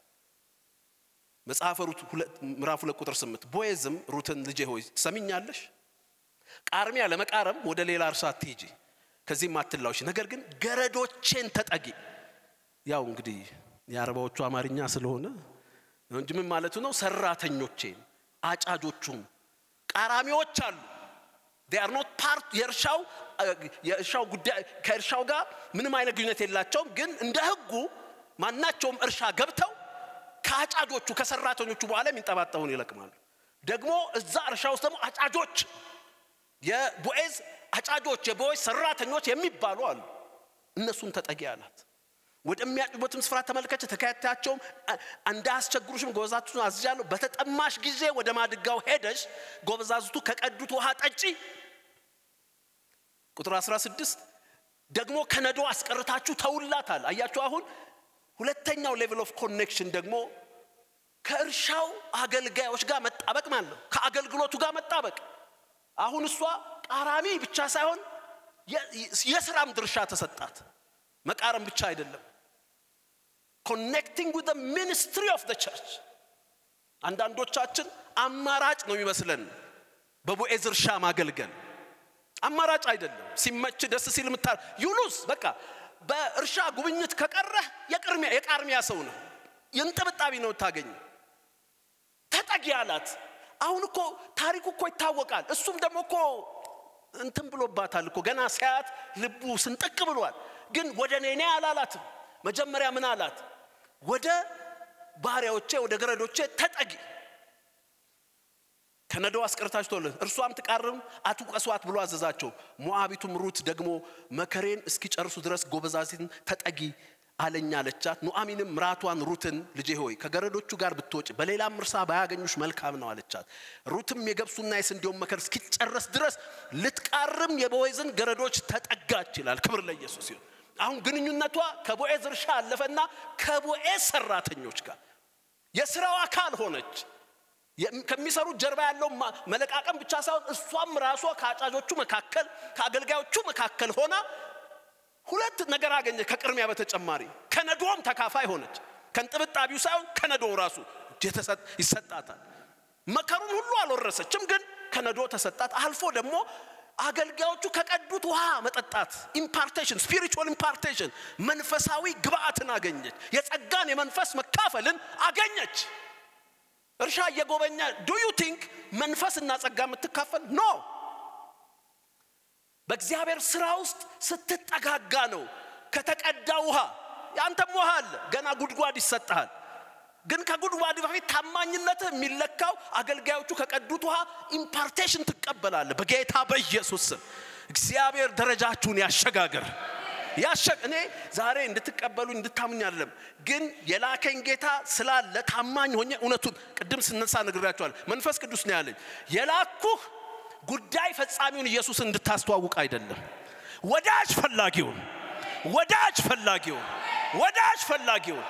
መጽሐፈ ሩት ምዕራፍ ሁለት ቁጥር ስምንት ቦኤዝም ሩትን ልጄ ሆይ ትሰሚኛለሽ ቃርሚያ ለመቃረም ወደ ሌላ እርሻ አትሂጂ ከዚህም አትላውሽ ነገር ግን ገረዶቼን ተጠጊ ያው እንግዲህ የአረባዎቹ አማርኛ ስለሆነ እንጂ ምን ማለቱ ነው ሰራተኞቼን አጫጆቹም ቃራሚዎች አሉ ዴር ኖት ፓርት የእርሻው የእርሻው ጉዳይ ከእርሻው ጋር ምንም አይነት ግንኙነት የላቸውም ግን እንደ ህጉ ማናቸውም እርሻ ገብተው ከአጫጆቹ ከሰራተኞቹ በኋላ የሚንጠባጠቡን ይለቅማሉ ደግሞ እዛ እርሻ ውስጥ ደግሞ አጫጆች የቦኤዝ አጫጆች የቦኤዝ ሰራተኞች የሚባሉ አሉ እነሱን ተጠጊ አላት ወደሚያጭቡበትም ስፍራ ተመልከች ተከታያቸውም እንዳያስቸግሩሽም ጎበዛቱን አዝዣለሁ በተጠማሽ ጊዜ ወደ ማድጋው ሄደሽ ጎበዛዝቱ ከቀዱት ውሃ ጠጪ ቁጥር 16 ደግሞ ከነዶ አስቀርታችሁ ተውላታል አያችሁ አሁን ሁለተኛው ሌቭል ኦፍ ኮኔክሽን ደግሞ ከእርሻው አገልጋዮች ጋር መጣበቅ ማለት ነው ከአገልግሎቱ ጋር መጣበቅ አሁን እሷ ቃራሚ ብቻ ሳይሆን የስራም ድርሻ ተሰጣት መቃረም ብቻ አይደለም ኮኔክቲንግ ዊዝ ሚኒስትሪ ኦፍ ቸርች አንዳንዶቻችን አማራጭ ነው የሚመስለን በቦኤዝ እርሻ ማገልገል አማራጭ አይደለም ሲመች ደስ ሲል ምታ ዩሉስ በቃ በእርሻ ጉብኝት ከቀረህ የቃርሚያ ሰው ነው የንጥብጣቢ ነው ታገኝ ተጠጊ አላት አሁን እኮ ታሪኩ እኮ ይታወቃል እሱም ደግሞ እኮ እንትን ብሎባታል እኮ ገና ሲያያት ልቡ ስንጥቅ ብሏል ግን ወደ እኔ አላላትም መጀመሪያ ምን አላት ወደ ባሪያዎቼ ወደ ገረዶቼ ተጠጊ ከነዶ አስቀርታችሁ ተወለት እርሷም ትቃርም አትውቀሷት ብሎ አዘዛቸው ሞአቢቱም ሩት ደግሞ መከሬን እስኪጨርሱ ድረስ ጎበዛዚትን ተጠጊ አለኛ አለቻት ኑአሚንም ምራቷን ሩትን ልጄ ሆይ ከገረዶቹ ጋር ብትወጭ በሌላም እርሳ ባያገኙሽ መልካም ነው አለቻት ሩትም የገብሱና የስንዴውን መከር እስኪጨረስ ድረስ ልትቃርም የቦዔዝን ገረዶች ተጠጋች ይላል ክብር ለኢየሱስ ይሁን አሁን ግንኙነቷ ከቦዔዝ እርሻ አለፈና ከቦዔዝ ሰራተኞች ጋር የስራው አካል ሆነች ከሚሰሩት ጀርባ ያለው መለቃቀም ብቻ ሳይሆን እሷም ራሷ ከአጫጆቹ መካከል ከአገልጋዮቹ መካከል ሆና ሁለት ነገር አገኘ ከቅድሚያ በተጨማሪ ከነዶም ተካፋይ ሆነች ከንጥብጣቢው ሳይሆን ከነዶ ራሱ ይሰጣታል መከሩን ሁሉ አልወረሰችም ግን ከነዶ ተሰጣት አልፎ ደግሞ አገልጋዮቹ ከቀዱት ውሃ መጠጣት ኢምፓርቴሽን ስፒሪቹዋል ኢምፓርቴሽን መንፈሳዊ ግብአትን አገኘች የጸጋን የመንፈስ መካፈልን አገኘች እርሻ እየጎበኛ ዱ ዩ ቲንክ መንፈስና ጸጋ የምትካፈል ኖ በእግዚአብሔር ስራ ውስጥ ስትጠጋጋ ነው ከተቀዳ ውሃ ያንተም ውሃ አለ ገና ጉድጓድ ይሰጠሃል ግን ከጉድጓድ በፊት ታማኝነትህ የሚለካው አገልጋዮቹ ከቀዱት ውሃ ኢምፓርቴሽን ትቀበላለ በጌታ በኢየሱስ ስም እግዚአብሔር ደረጃችሁን ያሸጋግር ያሸ እኔ ዛሬ እንድትቀበሉኝ እንድታምኝ አይደለም፣ ግን የላከኝ ጌታ ስላለ ታማኝ ሆኜ እውነቱን ቅድም ስነሳ ነግራቸዋል። መንፈስ ቅዱስ ነው ያለኝ የላኩህ ጉዳይ ፈጻሚውን ኢየሱስን እንድታስተዋውቅ አይደለም፣ ወዳጅ ፈላጊውን ወዳጅ ፈላጊውን ወዳጅ ፈላጊውን።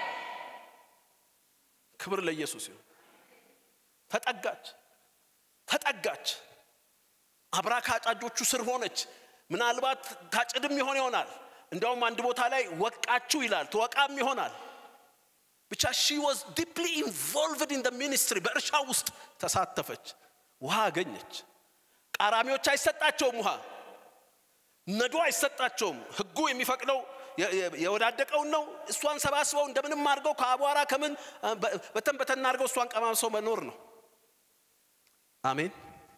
ክብር ለኢየሱስ ይሁን። ተጠጋች ተጠጋች፣ አብራ ከአጫጆቹ ስር ሆነች። ምናልባት ታጭድም ይሆን ይሆናል። እንዲያውም አንድ ቦታ ላይ ወቃችሁ ይላል፣ ትወቃም ይሆናል። ብቻ ሺ ዋዝ ዲፕሊ ኢንቮልቭድ ኢን ሚኒስትሪ በእርሻ ውስጥ ተሳተፈች። ውሃ አገኘች። ቃራሚዎች አይሰጣቸውም ውሃ፣ ነዶ አይሰጣቸውም። ህጉ የሚፈቅደው የወዳደቀውን ነው። እሷን ሰባስበው እንደምንም አድርገው ከአቧራ ከምን በተን በተን አድርገው እሷን ቀማምሰው መኖር ነው። አሜን።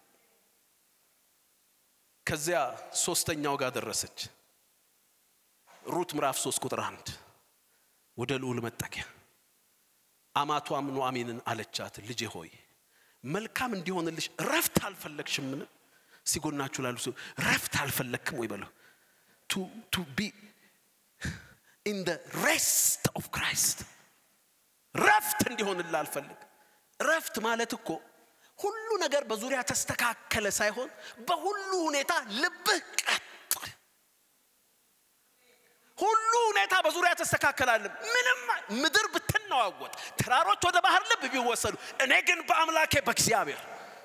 ከዚያ ሶስተኛው ጋር ደረሰች። ሩት ምዕራፍ ሶስት ቁጥር አንድ ወደ ልዑል መጠጊያ አማቷም ኑአሚንን አለቻት፣ ልጄ ሆይ መልካም እንዲሆንልሽ ረፍት አልፈለግሽምን? ሲጎናችሁ ላሉ ሰው ረፍት አልፈለግክም ወይ በለው። ቱ ቢ ኢን ደ ሬስት ኦፍ ክራይስት ረፍት እንዲሆንልህ አልፈልግ። ረፍት ማለት እኮ ሁሉ ነገር በዙሪያ ተስተካከለ ሳይሆን በሁሉ ሁኔታ ልብህ ቀጥ ሁሉ ሁኔታ በዙሪያ ተስተካከላለ። ምንም ምድር ብትነዋወጥ፣ ተራሮች ወደ ባህር ልብ ቢወሰዱ፣ እኔ ግን በአምላኬ በእግዚአብሔር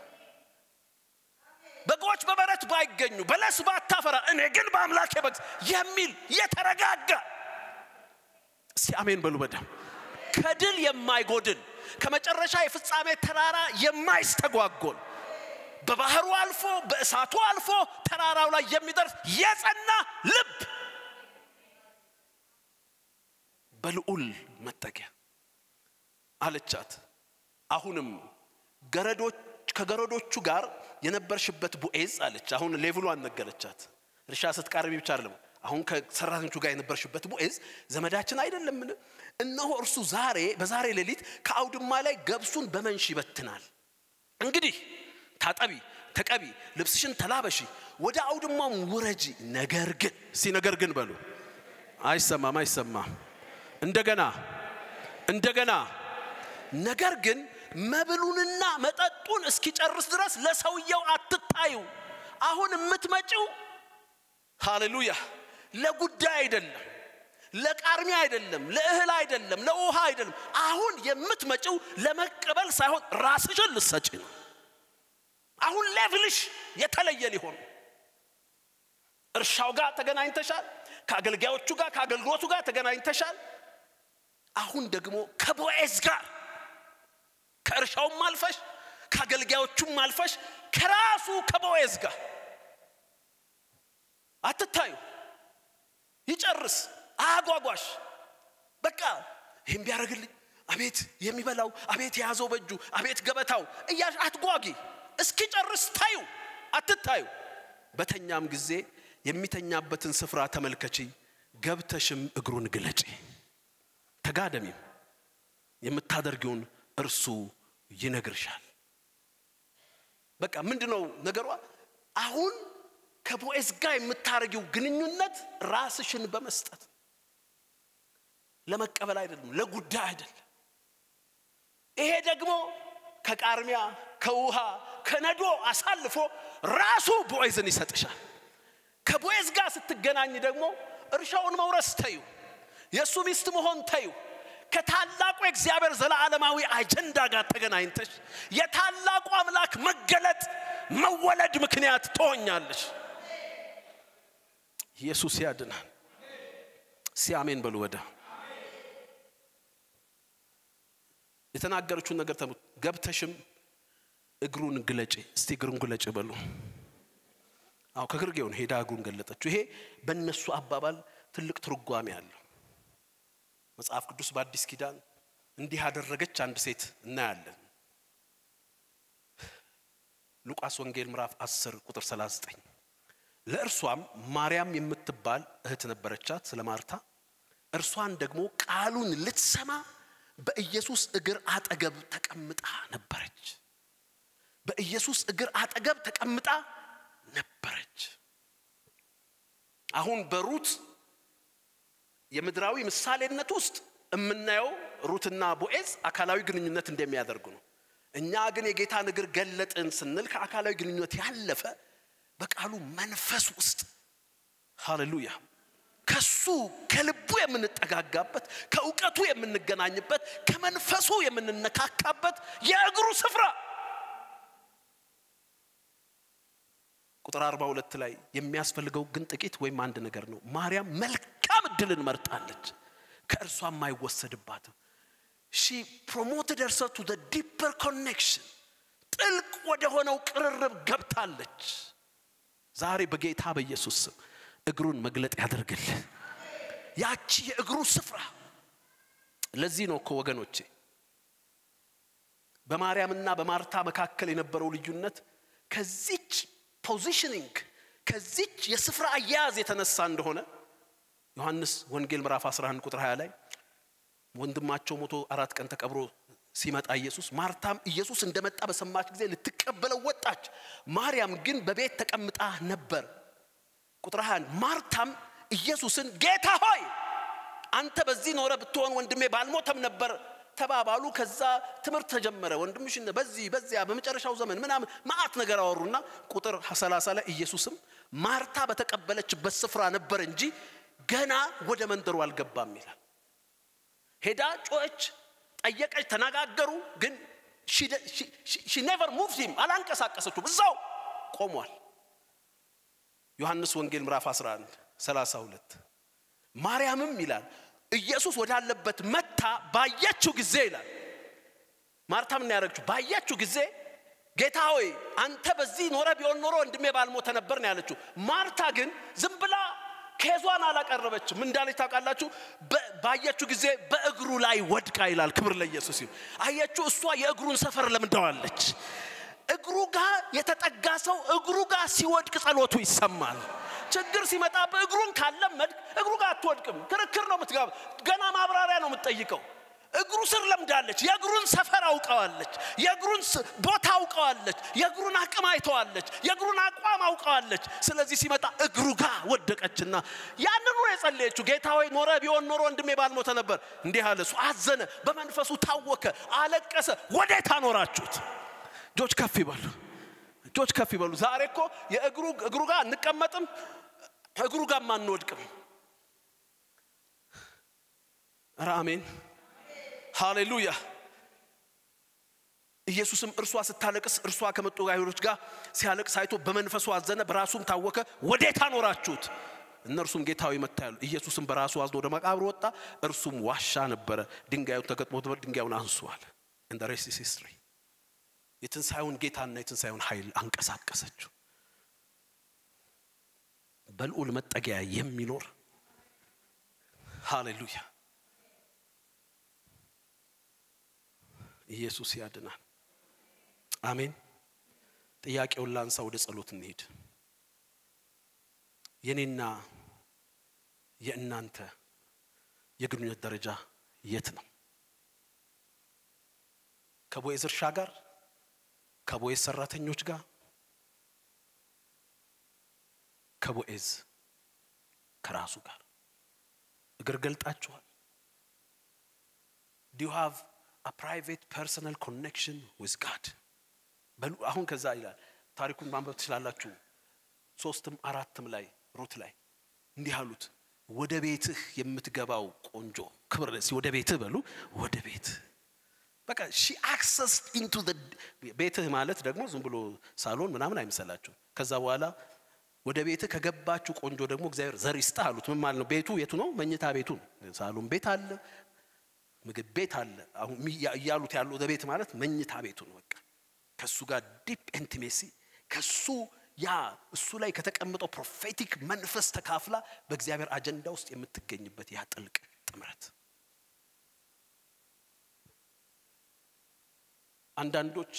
በጎች በበረት ባይገኙ፣ በለስ ባታፈራ፣ እኔ ግን በአምላኬ የሚል የተረጋጋ እስቲ አሜን በሉ በደም ከድል የማይጎድል ከመጨረሻ የፍጻሜ ተራራ የማይስተጓጎል በባህሩ አልፎ በእሳቱ አልፎ ተራራው ላይ የሚደርስ የጸና ልብ በልዑል መጠጊያ አለቻት። አሁንም ገረዶች ከገረዶቹ ጋር የነበርሽበት ቦኤዝ አለች። አሁን ሌቭሏን ነገረቻት። እርሻ ስትቃርቢ ብቻ አይደለም። አሁን ከሰራተኞቹ ጋር የነበርሽበት ቦኤዝ ዘመዳችን አይደለምን? እነሆ እርሱ ዛሬ በዛሬ ሌሊት ከአውድማ ላይ ገብሱን በመንሽ ይበትናል። እንግዲህ ታጠቢ፣ ተቀቢ፣ ልብስሽን ተላበሺ፣ ወደ አውድማም ውረጂ። ነገር ግን እስቲ ነገር ግን በሉ። አይሰማም፣ አይሰማም። እንደገና እንደገና ነገር ግን መብሉንና መጠጡን እስኪጨርስ ድረስ ለሰውየው አትታዩ። አሁን የምትመጪው ሃሌሉያ ለጉዳይ አይደለም፣ ለቃርሚያ አይደለም፣ ለእህል አይደለም፣ ለውሃ አይደለም። አሁን የምትመጪው ለመቀበል ሳይሆን ራስሽን ልሰጪ ነው። አሁን ሌቭልሽ የተለየ ሊሆን እርሻው ጋር ተገናኝተሻል። ከአገልጋዮቹ ጋር ከአገልግሎቱ ጋር ተገናኝተሻል። አሁን ደግሞ ከቦኤዝ ጋር ከእርሻውም አልፈሽ ከአገልጋዮቹም አልፈሽ ከራሱ ከቦኤዝ ጋር አትታዩ። ይጨርስ፣ አያጓጓሽ። በቃ ይህም ቢያደርግልኝ፣ አቤት የሚበላው፣ አቤት የያዘው በእጁ፣ አቤት ገበታው እያሽ አትጓጊ። እስኪጨርስ ታዩ፣ አትታዩ። በተኛም ጊዜ የሚተኛበትን ስፍራ ተመልከቺ፣ ገብተሽም እግሩን ግለጪ፣ ተጋደሚም፣ የምታደርጊውን እርሱ ይነግርሻል። በቃ ምንድነው ነገሯ? አሁን ከቦኤዝ ጋር የምታደርጊው ግንኙነት ራስሽን በመስጠት ለመቀበል አይደለም፣ ለጉዳይ አይደለም። ይሄ ደግሞ ከቃርሚያ ከውሃ ከነዶ አሳልፎ ራሱ ቦኤዝን ይሰጥሻል። ከቦኤዝ ጋር ስትገናኝ ደግሞ እርሻውን መውረስ ተዩ፣ የእሱ ሚስት መሆን ተዩ። ከታላቁ የእግዚአብሔር ዘላለማዊ አጀንዳ ጋር ተገናኝተሽ የታላቁ አምላክ መገለጥ መወለድ ምክንያት ትሆኛለሽ። ኢየሱስ ያድናል። ሲያሜን በሉ። ወደ የተናገረችውን ነገር ተሙት። ገብተሽም እግሩን ግለጪ። እስቲ እግሩን ግለጪ በሉ። አዎ ከግርጌውን ሄዳ እግሩን ገለጠችው። ይሄ በእነሱ አባባል ትልቅ ትርጓሜ አለው። መጽሐፍ ቅዱስ በአዲስ ኪዳን እንዲህ ያደረገች አንድ ሴት እናያለን። ሉቃስ ወንጌል ምዕራፍ 10 ቁጥር 39 ለእርሷም ማርያም የምትባል እህት ነበረቻት ስለ ማርታ። እርሷን ደግሞ ቃሉን ልትሰማ በኢየሱስ እግር አጠገብ ተቀምጣ ነበረች። በኢየሱስ እግር አጠገብ ተቀምጣ ነበረች። አሁን በሩት የምድራዊ ምሳሌነት ውስጥ የምናየው ሩትና ቦኤዝ አካላዊ ግንኙነት እንደሚያደርጉ ነው። እኛ ግን የጌታን እግር ገለጥን ስንል ከአካላዊ ግንኙነት ያለፈ በቃሉ መንፈስ ውስጥ ሃሌሉያ ከሱ ከልቡ የምንጠጋጋበት ከእውቀቱ የምንገናኝበት ከመንፈሱ የምንነካካበት የእግሩ ስፍራ ቁጥር 42 ላይ የሚያስፈልገው ግን ጥቂት ወይም አንድ ነገር ነው። ማርያም መልካም እድልን መርጣለች፣ ከእርሷም አይወሰድባትም። ሺ ፕሮሞትድ ሄርሰ ቱ ዲፐር ኮኔክሽን ጥልቅ ወደ ሆነው ቅርርብ ገብታለች። ዛሬ በጌታ በኢየሱስ ስም እግሩን መግለጥ ያደርግልህ። ያቺ የእግሩ ስፍራ ለዚህ ነው እኮ ወገኖቼ በማርያምና በማርታ መካከል የነበረው ልዩነት ከዚች ፖዚሽኒንግ ከዚች የስፍራ አያያዝ የተነሳ እንደሆነ ዮሐንስ ወንጌል ምዕራፍ 11 ቁጥር 20 ላይ ወንድማቸው ሞቶ አራት ቀን ተቀብሮ ሲመጣ ኢየሱስ ማርታም ኢየሱስ እንደመጣ በሰማች ጊዜ ልትቀበለው ወጣች። ማርያም ግን በቤት ተቀምጣ ነበር። ቁጥር 21 ማርታም ኢየሱስን ጌታ ሆይ አንተ በዚህ ኖረ ብትሆን ወንድሜ ባልሞተም ነበር ተባባሉ። ከዛ ትምህርት ተጀመረ። ወንድምሽ በዚህ በዚያ በመጨረሻው ዘመን ምናምን ማአት ነገር አወሩና ቁጥር 30 ላይ ኢየሱስም ማርታ በተቀበለችበት ስፍራ ነበር እንጂ ገና ወደ መንደሩ አልገባም ይላል። ሄዳ ጮኸች፣ ጠየቀች፣ ተነጋገሩ። ግን ሺ ኔቨር ሙቭድ ሂም አላንቀሳቀሰችውም፣ እዛው ቆሟል። ዮሐንስ ወንጌል ምዕራፍ 11 32 ማርያምም ይላል ኢየሱስ ወዳለበት መታ ባየችው ጊዜ ይላል ማርታ ምን ያደረገችው ባየችው ጊዜ ጌታ ሆይ አንተ በዚህ ኖረ ቢሆን ኖሮ ወንድሜ ባልሞተ ነበር ነው ያለችው ማርታ ግን ዝም ብላ ኬዟን አላቀረበችም ምን እንዳለች ታውቃላችሁ ባየችው ጊዜ በእግሩ ላይ ወድቃ ይላል ክብር ለኢየሱስ ይሁን አየችው እሷ የእግሩን ሰፈር ለምደዋለች እግሩ ጋር የተጠጋ ሰው እግሩ ጋር ሲወድቅ ጸሎቱ ይሰማል ችግር ሲመጣ በእግሩን ካለመድ እግሩ ጋር አትወድቅም። ክርክር ነው የምትጋባ፣ ገና ማብራሪያ ነው የምትጠይቀው። እግሩ ስር ለምዳለች። የእግሩን ሰፈር አውቀዋለች። የእግሩን ቦታ አውቀዋለች። የእግሩን አቅም አይተዋለች። የእግሩን አቋም አውቀዋለች። ስለዚህ ሲመጣ እግሩ ጋር ወደቀችና ያንኑ ነው የጸለየችው። ጌታ ሆይ ኖረ ቢሆን ኖሮ ወንድሜ ባልሞተ ነበር። እንዲህ አለ። እሱ አዘነ፣ በመንፈሱ ታወከ፣ አለቀሰ። ወዴት አኖራችሁት? እጆች ከፍ ይበሉ። እጆች ከፍ ይበሉ። ዛሬ እኮ የእግሩ እግሩ ጋር እንቀመጥም እግሩ ጋር አንወድቅም። ኧረ አሜን ሃሌሉያ። ኢየሱስም እርሷ ስታለቅስ እርሷ ከመጡ አይሁዶች ጋር ሲያለቅስ አይቶ በመንፈሱ አዘነ፣ በራሱም ታወከ። ወዴት አኖራችሁት? እነርሱም ጌታዊ መታ ያሉ። ኢየሱስም በራሱ አዝኖ ወደ መቃብር ወጣ። እርሱም ዋሻ ነበረ፣ ድንጋዩን ተገጥሞት ነበር። ድንጋዩን አንሷል። እንደ ሬስት ሂስትሪ የትንሣኤውን ጌታና የትንሣኤውን ኃይል አንቀሳቀሰችው። በልዑል መጠጊያ የሚኖር ሃሌሉያ ኢየሱስ ያድናል። አሜን። ጥያቄውን ላንሳ፣ ወደ ጸሎት እንሄድ። የኔና የእናንተ የግንኙነት ደረጃ የት ነው? ከቦዔዝ እርሻ ጋር ከቦዔዝ ሰራተኞች ጋር ከቦዔዝ ከራሱ ጋር እግር ገልጣችኋል? ዱ ዩ ሃቭ አ ፕራይቬት ፐርሰናል ኮኔክሽን ዊዝ ጋድ? አሁን ከዛ ይላል ታሪኩን ማንበብ ትችላላችሁ። ሶስትም አራትም ላይ ሩት ላይ እንዲህ አሉት፣ ወደ ቤትህ የምትገባው ቆንጆ ክብር ለሲ ወደ ቤትህ በሉ ወደ ቤትህ በቃ ሺ አክሰስ ኢንቱ ቤትህ ማለት ደግሞ ዝም ብሎ ሳሎን ምናምን አይምሰላችሁ። ከዛ በኋላ ወደ ቤትህ ከገባችሁ ቆንጆ ደግሞ እግዚአብሔር ዘር ይስጥህ አሉት። ምን ማለት ነው? ቤቱ የቱ ነው? መኝታ ቤቱ ነው። ሳሎን ቤት አለ፣ ምግብ ቤት አለ። አሁን እያሉት ያሉ ወደ ቤት ማለት መኝታ ቤቱ ነው። በቃ ከሱ ጋር ዲፕ ኢንቲሜሲ ከሱ ያ እሱ ላይ ከተቀመጠው ፕሮፌቲክ መንፈስ ተካፍላ በእግዚአብሔር አጀንዳ ውስጥ የምትገኝበት ያ ጥልቅ ጥምረት አንዳንዶች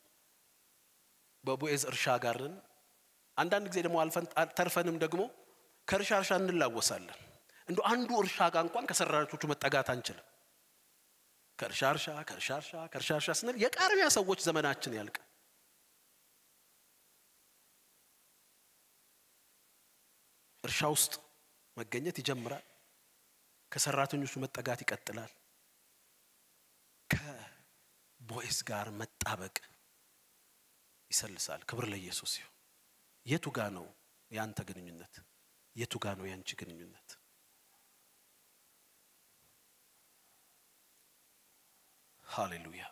በቦዔዝ እርሻ ጋርን አንዳንድ ጊዜ ደግሞ አልፈን ተርፈንም ደግሞ ከእርሻ እርሻ እንላወሳለን። እንደ አንዱ እርሻ ጋር እንኳን ከሰራቾቹ መጠጋት አንችልም። ከእርሻ እርሻ ከእርሻ እርሻ ከእርሻ እርሻ ስንል የቃርሚያ ሰዎች ዘመናችን ያልቅ። እርሻ ውስጥ መገኘት ይጀምራል። ከሰራተኞቹ መጠጋት ይቀጥላል። ከቦዔዝ ጋር መጣበቅ ይሰልሳል። ክብር ለኢየሱስ ይሁን። የቱ ጋ ነው የአንተ ግንኙነት? የቱ ጋ ነው የአንቺ ግንኙነት? ሃሌሉያ!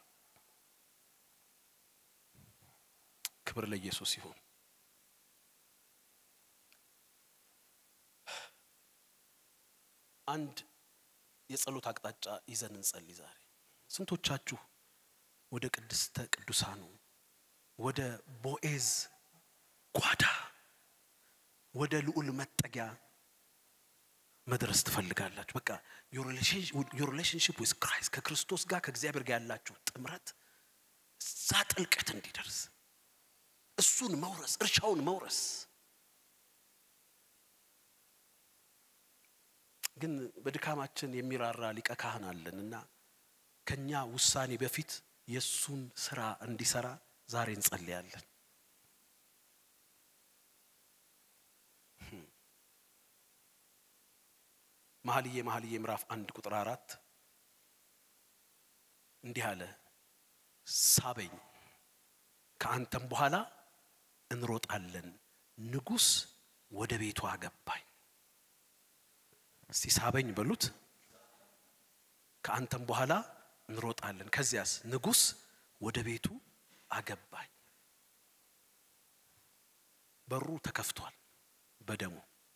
ክብር ለኢየሱስ ይሁን። አንድ የጸሎት አቅጣጫ ይዘን እንጸልይ ዛሬ። ስንቶቻችሁ ወደ ቅድስተ ቅዱሳኑ ወደ ቦዔዝ ጓዳ ወደ ልዑል መጠጊያ መድረስ ትፈልጋላችሁ? በቃ ዮር ሪሌሽንሽፕ ዊዝ ክራይስት ከክርስቶስ ጋር ከእግዚአብሔር ጋር ያላችሁ ጥምረት እዛ ጥልቀት እንዲደርስ እሱን መውረስ እርሻውን መውረስ ግን በድካማችን የሚራራ ሊቀ ካህን አለን እና ከኛ ውሳኔ በፊት የእሱን ስራ እንዲሰራ ዛሬ እንጸልያለን። መኃልየ መኃልየ ምዕራፍ አንድ ቁጥር አራት እንዲህ አለ፣ ሳበኝ ከአንተም በኋላ እንሮጣለን፣ ንጉሥ ወደ ቤቱ አገባኝ። እስቲ ሳበኝ በሉት። ከአንተም በኋላ እንሮጣለን፣ ከዚያስ ንጉሥ ወደ ቤቱ አገባኝ። በሩ ተከፍቷል በደሙ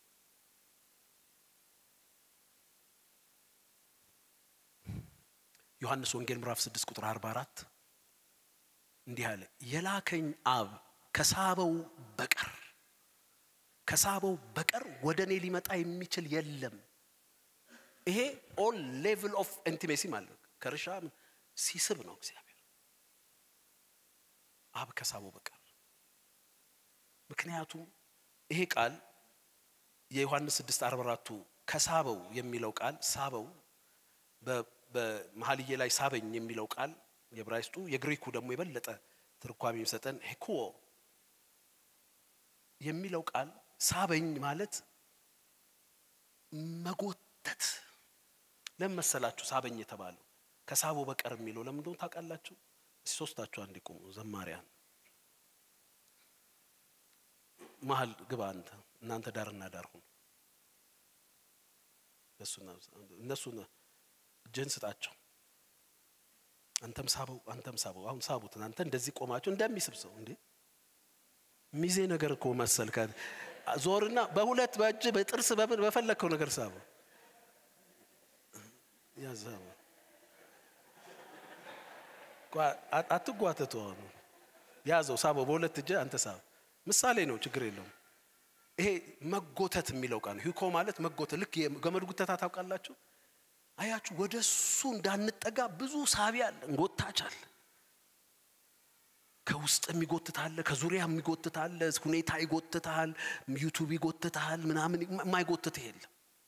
ዮሐንስ ወንጌል ምዕራፍ 6 ቁጥር 44 እንዲህ አለ፣ የላከኝ አብ ከሳበው በቀር ከሳበው በቀር ወደ እኔ ሊመጣ የሚችል የለም። ይሄ ኦል ሌቭል ኦፍ ኢንቲሜሲ ማለት ነው። ከርሻ ሲስብ ነው እግዚአብሔር አብ ከሳበው በቀር። ምክንያቱም ይሄ ቃል የዮሐንስ 6 44ቱ ከሳበው የሚለው ቃል ሳበው በመኃልየ ላይ ሳበኝ የሚለው ቃል የዕብራይስጡ የግሪኩ ደግሞ የበለጠ ትርጓሜ የሚሰጠን ሄኩዎ የሚለው ቃል ሳበኝ ማለት መጎተት። ለምን መሰላችሁ ሳበኝ የተባለው? ከሳቦ በቀር የሚለው ለምን እንደሆነ ታውቃላችሁ? እስኪ ሶስታችሁ አንድ ቁሙ። ዘማሪያን መሀል ግባ አንተ፣ እናንተ ዳርና ዳር ሁኑ። እነሱ እጅህን ስጣቸው። አንተም ሳበው፣ አንተም ሳበው። አሁን ሳቡት። እናንተ እንደዚህ ቆማችሁ እንደሚስብ ሰው እንዴ ሚዜ ነገር እኮ መሰልከ። ዞርና በሁለት በእጅ በጥርስ በምን በፈለግከው ነገር ሳበው። ያዛበው አትጓተቱ። አሁኑ ያዘው፣ ሳበው በሁለት እጅ አንተ ሳብ። ምሳሌ ነው፣ ችግር የለውም። ይሄ መጎተት የሚለው ቃል ሂኮ ማለት መጎተት። ልክ የገመድ ጉተታ ታውቃላችሁ? አያችሁ፣ ወደ እሱ እንዳንጠጋ ብዙ ሳቢ አለ፣ እንጎታች አለ። ከውስጥ የሚጎትታለ፣ ከዙሪያ የሚጎትታለ፣ ሁኔታ ይጎትታል፣ ዩቱብ ይጎትታል፣ ምናምን የማይጎትትህ የለም።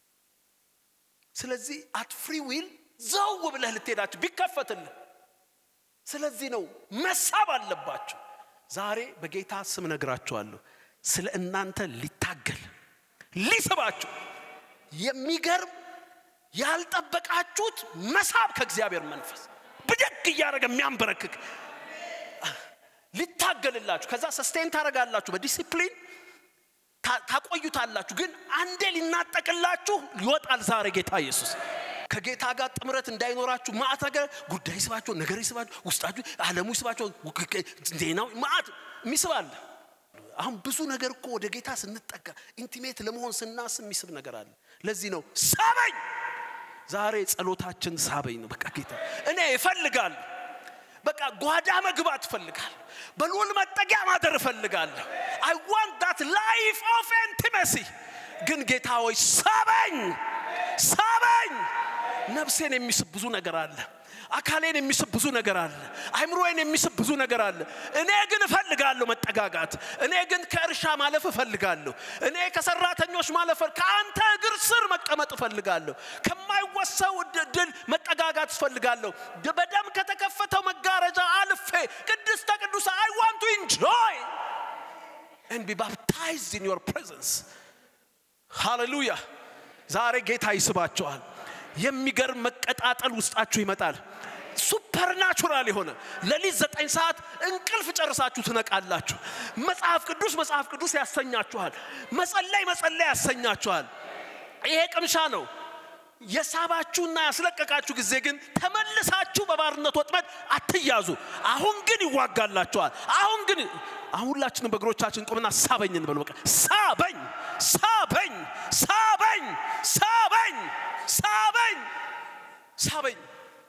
ስለዚህ አት ፍሪ ዊል ዘው ብለህ ልትሄዳችሁ ቢከፈትልህ። ስለዚህ ነው መሳብ አለባቸው። ዛሬ በጌታ ስም ነግራችኋለሁ፣ ስለ እናንተ ሊታገል ሊስባችሁ የሚገርም ያልጠበቃችሁት መሳብ ከእግዚአብሔር መንፈስ ብድግ እያደረገ የሚያንበረክክ ሊታገልላችሁ ከዛ ሰስቴን ታደርጋላችሁ፣ በዲሲፕሊን ታቆዩታላችሁ። ግን አንዴ ሊናጠቅላችሁ ይወጣል። ዛሬ ጌታ ኢየሱስ ከጌታ ጋር ጥምረት እንዳይኖራችሁ ማዕት ነገር ጉዳይ ይስባችሁ፣ ነገር ይስባችሁ፣ ውስጣችሁ ዓለሙ ይስባችሁ፣ ዜናው ማዕት የሚስባለ አሁን ብዙ ነገር እኮ ወደ ጌታ ስንጠጋ ኢንቲሜት ለመሆን ስናስብ የሚስብ ነገር አለ። ለዚህ ነው ሳበኝ። ዛሬ ጸሎታችን ሳበኝ ነው። በቃ ጌታ እኔ እፈልጋለሁ። በቃ ጓዳ መግባት እፈልጋለሁ። በልዑል መጠጊያ ማደር እፈልጋለሁ። አይ ዋንት ዳት ላይፍ ኦፍ ኢንቲመሲ። ግን ጌታ ሆይ ሳበኝ፣ ሳበኝ። ነፍሴን የሚስብ ብዙ ነገር አለ። አካሌን የሚስብ ብዙ ነገር አለ። አይምሮዬን የሚስብ ብዙ ነገር አለ። እኔ ግን እፈልጋለሁ መጠጋጋት። እኔ ግን ከእርሻ ማለፍ እፈልጋለሁ። እኔ ከሰራተኞች ማለፍ፣ ከአንተ እግር ስር መቀመጥ እፈልጋለሁ። ከማይወሰው ድል መጠጋጋት እፈልጋለሁ። በደም ከተከፈተው መጋረጃ አልፌ ቅድስተ ቅዱሳ አይ ዋንት ቱ ኢንጆይ and be baptized in your presence ሃሌሉያ። ዛሬ ጌታ ይስባቸዋል። የሚገርም መቀጣጠል ውስጣችሁ ይመጣል። ሱፐርናቹራል የሆነ ሌሊት ዘጠኝ ሰዓት እንቅልፍ ጨርሳችሁ ትነቃላችሁ። መጽሐፍ ቅዱስ መጽሐፍ ቅዱስ ያሰኛችኋል። መጸለይ መጸለይ ያሰኛችኋል። ይሄ ቅምሻ ነው። የሳባችሁና ያስለቀቃችሁ ጊዜ ግን ተመልሳችሁ በባርነት ወጥመድ አትያዙ። አሁን ግን ይዋጋላችኋል። አሁን ግን አሁን ሁላችንም በእግሮቻችን ቆምና ሳበኝ እንበል። በቃ ሳበኝ፣ ሳበኝ፣ ሳበኝ፣ ሳበኝ፣ ሳበኝ፣ ሳበኝ።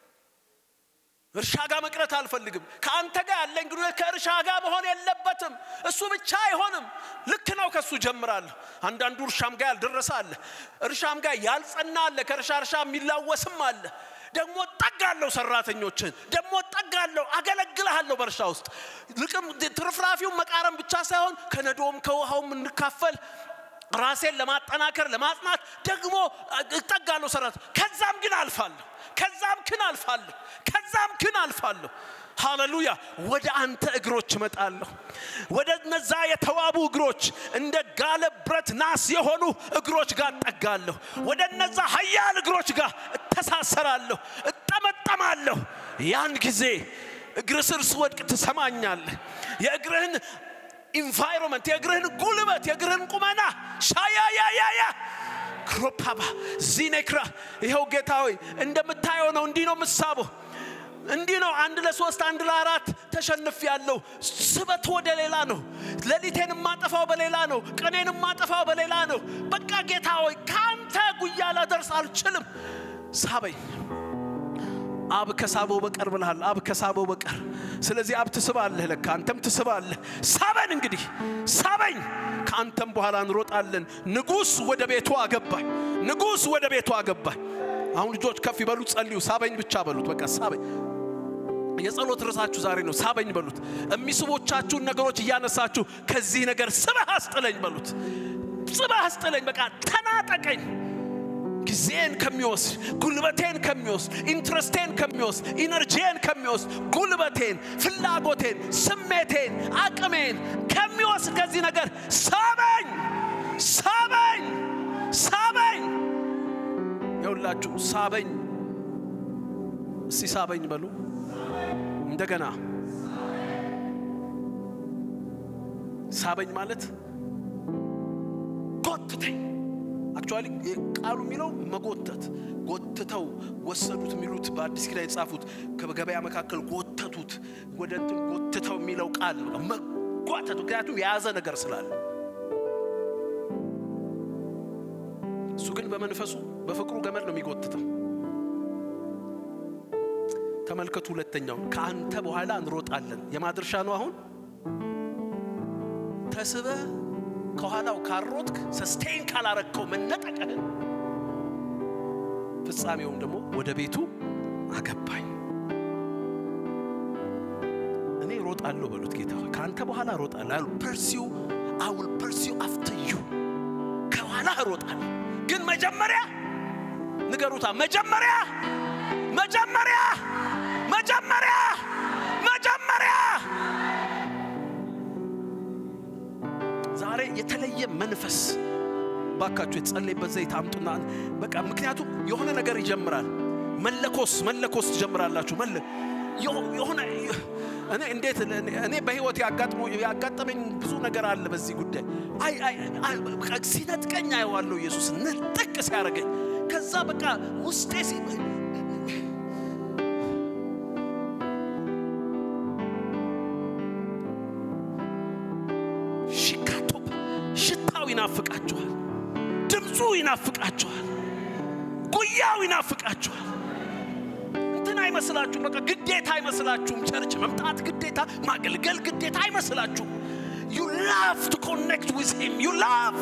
እርሻ ጋር መቅረት አልፈልግም። ከአንተ ጋር ያለኝ ግንኙነት ከእርሻ ጋር መሆን የለበትም። እሱ ብቻ አይሆንም። ልክ ነው፣ ከእሱ ጀምራለሁ። አንዳንዱ እርሻም ጋር ያልደረሰ አለ፣ እርሻም ጋር ያልጸና አለ፣ ከእርሻ እርሻ የሚላወስም አለ። ደግሞ ጠጋለሁ፣ ሰራተኞችን ደግሞ ጠጋለሁ፣ አገለግልሃለሁ በእርሻ ውስጥ ልቅም ትርፍራፊውን መቃረም ብቻ ሳይሆን ከነዶም ከውሃውም እንካፈል ራሴን ለማጠናከር ለማጽናት ደግሞ እጠጋለሁ ሰራት ከዛም ግን አልፋለሁ ከዛም ክን አልፋለሁ ከዛም ክን አልፋለሁ ሃሌሉያ ወደ አንተ እግሮች እመጣለሁ ወደ እነዛ የተዋቡ እግሮች እንደ ጋለ ብረት ናስ የሆኑ እግሮች ጋር እጠጋለሁ ወደ እነዛ ሀያል እግሮች ጋር እተሳሰራለሁ እጠመጠማለሁ ያን ጊዜ እግር ስር ስወድቅ ትሰማኛለህ የእግርህን ኢንቫይሮንመንት የእግርህን ጉልበት የእግርህን ቁመና ሻያያያያ ክሮፓባ ዚኔክራ ይኸው ጌታ ሆይ እንደምታየው ነው እንዲህ ነው የምሳበው እንዲህ ነው አንድ ለሶስት አንድ ለአራት ተሸንፍ ያለው ስበት ወደ ሌላ ነው ሌሊቴን የማጠፋው በሌላ ነው ቀኔን የማጠፋው በሌላ ነው በቃ ጌታ ሆይ ከአንተ ጉያ ላደርስ አልችልም ሳበኝ አብ ከሳበው በቀር ብልሃል አብ ከሳበው በቀር ስለዚህ አብ ትስባለህ ለካ አንተም ትስባለህ ሳበን እንግዲህ ሳበኝ ከአንተም በኋላ እንሮጣለን ንጉሥ ወደ ቤቱ አገባኝ ንጉሥ ወደ ቤቱ አገባኝ አሁን ልጆች ከፍ ይበሉ ጸልዩ ሳበኝ ብቻ በሉት በቃ ሳበኝ የጸሎት ርዕሳችሁ ዛሬ ነው ሳበኝ በሉት የሚስቦቻችሁን ነገሮች እያነሳችሁ ከዚህ ነገር ስበህ አስጥለኝ በሉት ስበህ አስጥለኝ በቃ ተናጠቀኝ ጊዜን ከሚወስድ ጉልበቴን ከሚወስድ ኢንትረስቴን ከሚወስድ ኢነርጂን ከሚወስድ ጉልበቴን ፍላጎቴን ስሜቴን አቅሜን ከሚወስድ ከዚህ ነገር ሳበኝ ሳበኝ ሳበኝ የሁላችሁ ሳበኝ እስቲ ሳበኝ በሉ እንደገና ሳበኝ ማለት ጎትተኝ አክቹዋሊ ቃሉ የሚለው መጎተት ጎትተው ወሰዱት የሚሉት በአዲስ ኪዳን የጻፉት ከገበያ መካከል ጎተቱት ወደ እንትን ጎትተው የሚለው ቃል ነው መጓተት ምክንያቱም የያዘ ነገር ስላለ እሱ ግን በመንፈሱ በፍቅሩ ገመድ ነው የሚጎትተው ተመልከቱ ሁለተኛው ከአንተ በኋላ እንሮጣለን የማድርሻ ነው አሁን ተስበ ከኋላው ካሮጥክ ሰስቴን ካላረከው መነጠቅህን ፍጻሜውም ደግሞ ወደ ቤቱ አገባኝ እኔ ሮጣለሁ በሉት ጌታ ሆይ ከአንተ በኋላ ሮጣለሁ አሉ ፐርሲው አውል ፐርሲው አፍተር ዩ ከኋላ እሮጣለሁ ግን መጀመሪያ ንገሩታ መጀመሪያ መጀመሪያ መጀመሪያ መጀመሪያ ዛሬ የተለየ መንፈስ ባካችሁ የተጸለይበት ዘይት አምጡና በቃ ምክንያቱም የሆነ ነገር ይጀምራል መለኮስ መለኮስ ትጀምራላችሁ መለ የሆነ እኔ እንዴት እኔ በህይወት ያጋጠመኝ ብዙ ነገር አለ በዚህ ጉዳይ ሲነጥቀኝ አየዋለሁ ኢየሱስ ንጥቅ ሲያደርገኝ ከዛ በቃ ውስጤ ሽካቶፕ ሽታው ይናፍቃችኋል ድምፁ ይናፍቃችኋል ጉያው ይናፍቃችኋል እንትን አይመስላችሁም በቃ ግዴታ አይመስላችሁም ቸርች መምጣት ግዴታ ማገልገል ግዴታ አይመስላችሁም ዩ ላቭ ቱ ኮኔክት ዊዝ ሂም ዩ ላቭ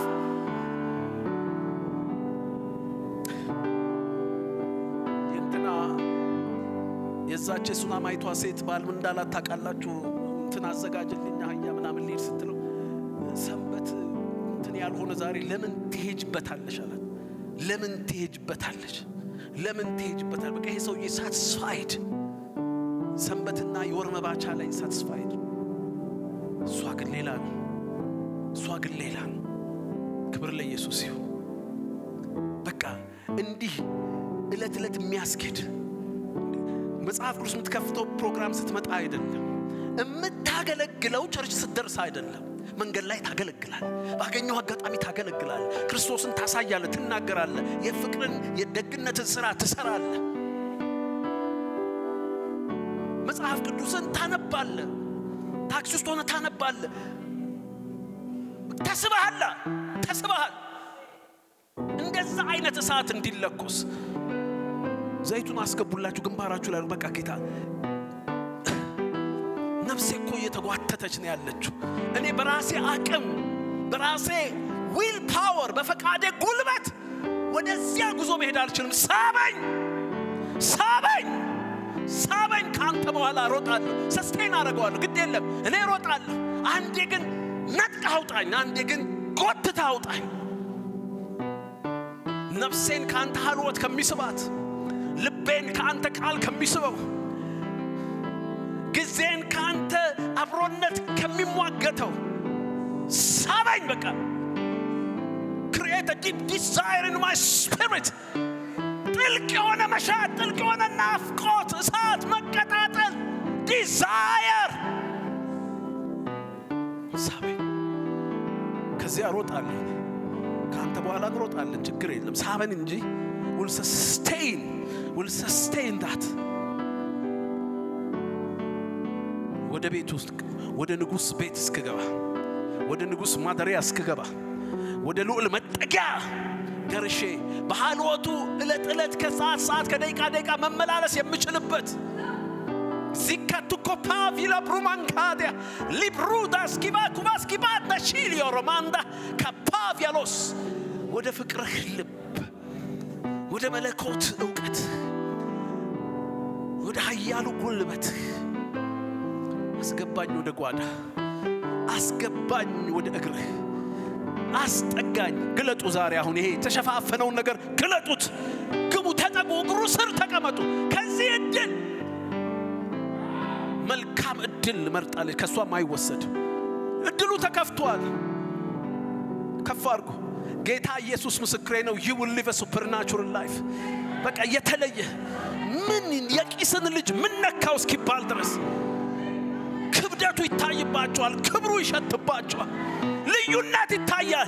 የእንትና የዛች የሱናማይቷ ሴት ባል ምን እንዳላት ታውቃላችሁ እንትን አዘጋጅልኝ አህያ ምናምን ልሄድ ስትለው ሰንበት እንትን ያልሆነ ዛሬ ለምን ትሄጅበታለሽ አላት ለምን ትሄጅበታለሽ ለምን ትሄጅበታል በቃ ይሄ ሰውዬ ሳትስፋይድ ሰንበትና የወር መባቻ ላይ ሳትስፋይድ እሷ ግን ሌላ ነው እሷ ግን ሌላ ነው ክብር ለኢየሱስ ይሁን በቃ እንዲህ እለት እለት የሚያስኬድ መጽሐፍ ቅዱስ የምትከፍተው ፕሮግራም ስትመጣ አይደለም። የምታገለግለው ቸርች ስትደርስ አይደለም። መንገድ ላይ ታገለግላል። ባገኘው አጋጣሚ ታገለግላል። ክርስቶስን ታሳያለ፣ ትናገራለ፣ የፍቅርን የደግነትን ስራ ትሰራለ። መጽሐፍ ቅዱስን ታነባለ። ታክሲ ውስጥ ሆነ ታነባለ። ተስበሃል፣ ተስበሃል። እንደዛ አይነት እሳት እንዲለኮስ ዘይቱን አስገቡላችሁ ግንባራችሁ ላይ በቃ ጌታ ነፍሴ እኮ እየተጓተተች ነው ያለችው። እኔ በራሴ አቅም በራሴ ዊል ፓወር በፈቃዴ ጉልበት ወደዚያ ጉዞ መሄድ አልችልም። ሳበኝ፣ ሳበኝ፣ ሳበኝ። ከአንተ በኋላ ሮጣለሁ፣ ሰስቴን አደርገዋለሁ። ግድ የለም እኔ ሮጣለሁ። አንዴ ግን ነጥቀህ አውጣኝ፣ አንዴ ግን ጎትተህ አውጣኝ። ነፍሴን ከአንተ ሀልወት ከሚስባት ልቤን ከአንተ ቃል ከሚስበው ጊዜን ከአንተ አብሮነት ከሚሟገተው ሳበኝ። በቃ ክሪኤት ዲፕ ዲዛይር ኢን ማይ ስፒሪት ጥልቅ የሆነ መሻት፣ ጥልቅ የሆነ ናፍቆት፣ እሳት፣ መቀጣጠል፣ ዲዛየር ሳበኝ። ከዚያ ሮጣለሁ። ከአንተ በኋላ እንሮጣለን፣ ችግር የለም። ሳበን እንጂ will sustain will sustain that ወደ ቤት ውስጥ ወደ ንጉሥ ቤት እስክገባ ወደ ንጉሥ ማደሪያ እስክገባ ወደ ልዑል መጠጊያ ደርሼ በሃልወቱ ዕለት ዕለት ከሰዓት ሰዓት ከደቂቃ ደቂቃ መመላለስ የምችልበት ዚካቱኮ ፓቪላ ብሩማንካዲያ ሊብሩዳ ስኪባ ኩባ ስኪባ ነሺሊዮ ሮማንዳ ከፓቪያሎስ ወደ ፍቅርህ ልብ ወደ መለኮት እውቀት ወደ ኃያሉ ጉልበት አስገባኝ ወደ ጓዳ አስገባኝ ወደ እግርህ አስጠጋኝ። ግለጡ ዛሬ አሁን ይሄ የተሸፋፈነውን ነገር ግለጡት። ግቡ፣ ተጠጉ፣ እግሩ ስር ተቀመጡ። ከዚህ እድል መልካም እድል መርጣለች፣ ከእሷም አይወሰድ። እድሉ ተከፍቷል። ከፍ አድርጎ ጌታ ኢየሱስ ምስክሬ ነው። ዩ ዊል ሊቭ ሱፐርናቹራል ላይፍ በቃ የተለየ ምን የቂስን ልጅ ምን ነካው እስኪባል ድረስ ክብደቱ ይታይባቸዋል። ክብሩ ይሸትባቸዋል። ልዩነት ይታያል።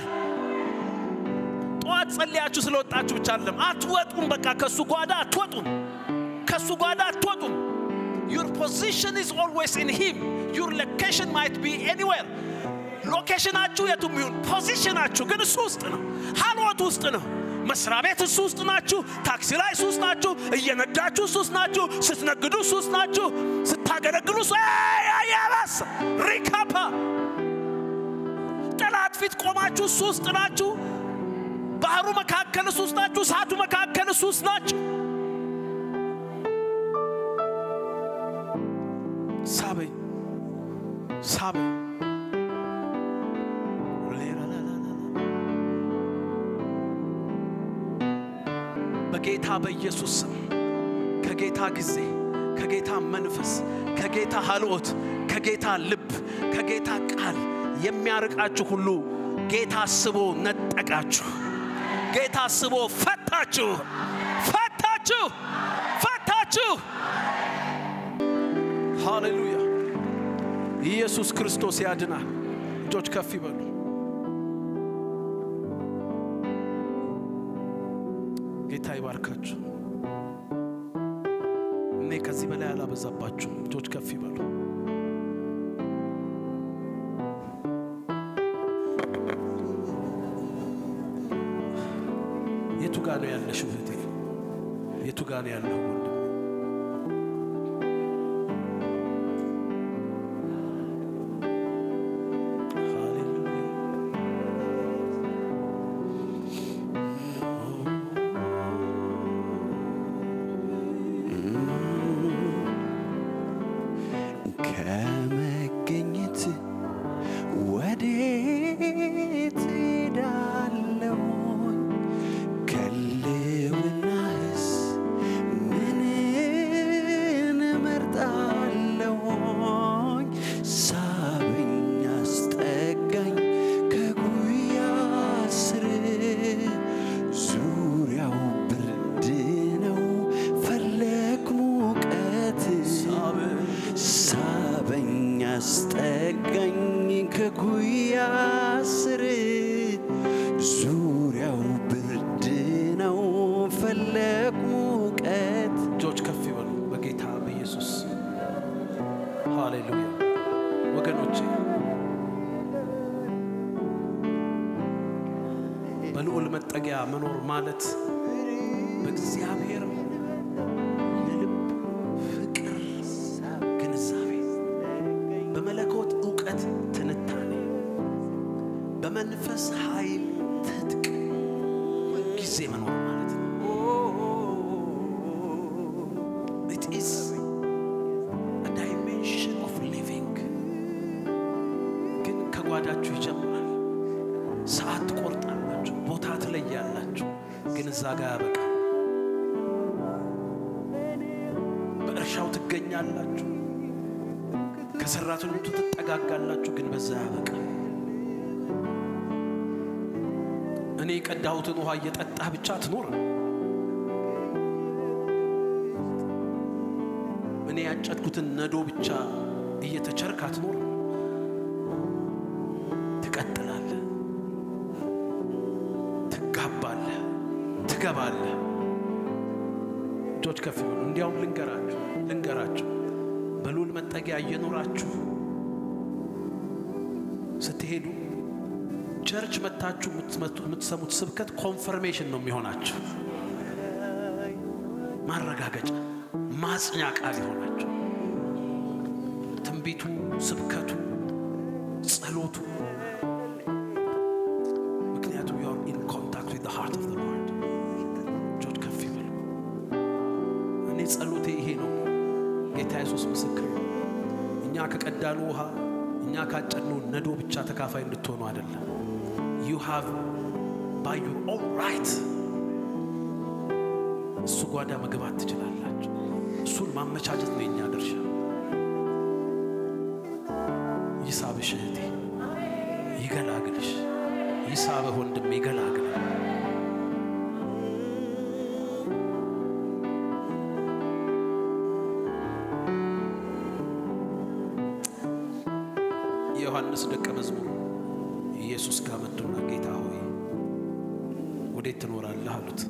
ጠዋት ጸልያችሁ ስለወጣችሁ ብቻ አይደለም፣ አትወጡም። በቃ ከሱ ጓዳ አትወጡም። ከሱ ጓዳ አትወጡም። ዩር ፖዚሽን ኢዝ ኦልዌይስ ኢን ሂም ዩር ሎኬሽን ማይት ቢ ኤኒዌር ሎኬሽናችሁ የቱም ይሁን ፖዚሽናችሁ ግን እሱ ውስጥ ነው። ሀልወት ውስጥ ነው። መስሪያ ቤት እሱ ውስጥ ናችሁ። ታክሲ ላይ እሱ ውስጥ ናችሁ። እየነዳችሁ እሱ ውስጥ ናችሁ። ስትነግዱ እሱ ውስጥ ናችሁ። ስታገለግሉ እሱ ያባስ ሪካፓ ጠላት ፊት ቆማችሁ እሱ ውስጥ ናችሁ። ባህሩ መካከል እሱ ውስጥ ናችሁ። እሳቱ መካከል እሱ ውስጥ ናችሁ። ሳበኝ ሳበኝ በጌታ በኢየሱስ ስም ከጌታ ጊዜ ከጌታ መንፈስ ከጌታ ሀልኦት ከጌታ ልብ ከጌታ ቃል የሚያርቃችሁ ሁሉ ጌታ አስቦ ነጠቃችሁ። ጌታ አስቦ ፈታችሁ፣ ፈታችሁ፣ ፈታችሁ። ሃሌሉያ! ኢየሱስ ክርስቶስ ያድናል። እጆች ከፍ ይበሉ። ጌታ ይባርካችሁ። እኔ ከዚህ በላይ አላበዛባችሁም። እጆች ከፍ ይበሉ። የቱ ጋ ነው ያለሽው እህቴ? የቱ ጋ ነው ያለው ወንድም? ከመገኘት ወዴት ሄዳለሁኝ? ከልውናህስ ምንን እመርጣለሁኝ? ሳበኝ አስጠጋኝ ከጉያ ስር ዙሪያው ብርድ ነው መኖር ማለት በእግዚአብሔር የልብ ፍቅር ግንዛቤ፣ በመለኮት እውቀት ትንታኔ፣ በመንፈስ ኃይል ትጥቅ ጊዜ መኖር ማለት ነው። It is a dimension of living ግን ከጓዳችሁ ይጀምራል። ሰዓት ትቆርጣላችሁ፣ ቦታ ትለያላችሁ፣ ግን እዛ ጋር ያበቃል። በእርሻው ትገኛላችሁ፣ ከሰራተኞቹ ትጠጋጋላችሁ፣ ግን በዛ ያበቃል። እኔ የቀዳሁትን ውሃ እየጠጣህ ብቻ ትኖር። እኔ ያጨድኩትን ነዶ ብቻ እየተቸርክ አትኖር። ትቀጥላለህ፣ ትጋባለህ፣ ትገባለህ። እጆች ከፍ ይበሉ። እንዲያውም ልንገራችሁ ልንገራችሁ በልዑል መጠጊያ እየኖራችሁ ስትሄዱ ቸርች መታችሁ የምትመቱ- የምትሰሙት ስብከት ኮንፈርሜሽን ነው የሚሆናችሁ፣ ማረጋገጫ ማጽኛ ቃል ይሆናችሁ። ትንቢቱ፣ ስብከቱ፣ ጸሎቱ ምክንያቱም ዩ አር ኢን ኮንታክት ዊዝ ዘ ሃርት ኦፍ ዘ ሎርድ። እጆች ከፍ ይበሉ። እኔ ጸሎቴ ይሄ ነው። ጌታ ኢየሱስ ምስክር ነው። እኛ ከቀዳኑ ውሃ እኛ ካጨድነው ነዶ ብቻ ተካፋይ እንድትሆኑ አይደለም። ዩ ሃቭ ባይ ዩር ኦን ራይት እሱ ጓዳ መግባት ትችላላችሁ። እሱን ማመቻቸት ነው የኛ ድርሻ። ይሳብሽ እህቴ፣ ይገላግልሽ። ይሳብህ ወንድም፣ ይገላግል። የዮሐንስ ደቀ መዝሙር ኢየሱስ ጋር መጡና ጌታ ሆይ ወዴት ትኖራለህ አሉት።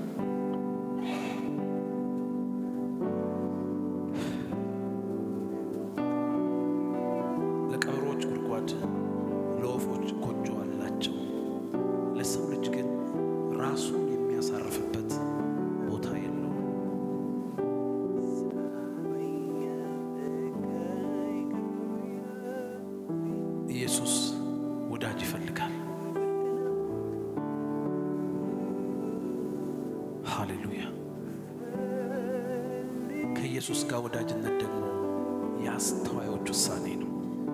ለቀበሮች ጉድጓድ፣ ለወፎች ጎጆ አላቸው። ለሰው ልጅ ግን ራሱን የሚያሳርፍበት ቦታ የለውም። ኢየሱስ ወዳጅ ይፈልጋል። ሃሌሉያ። ከኢየሱስ ጋር ወዳጅነት ደግሞ የአስተዋዮች ውሳኔ ነው።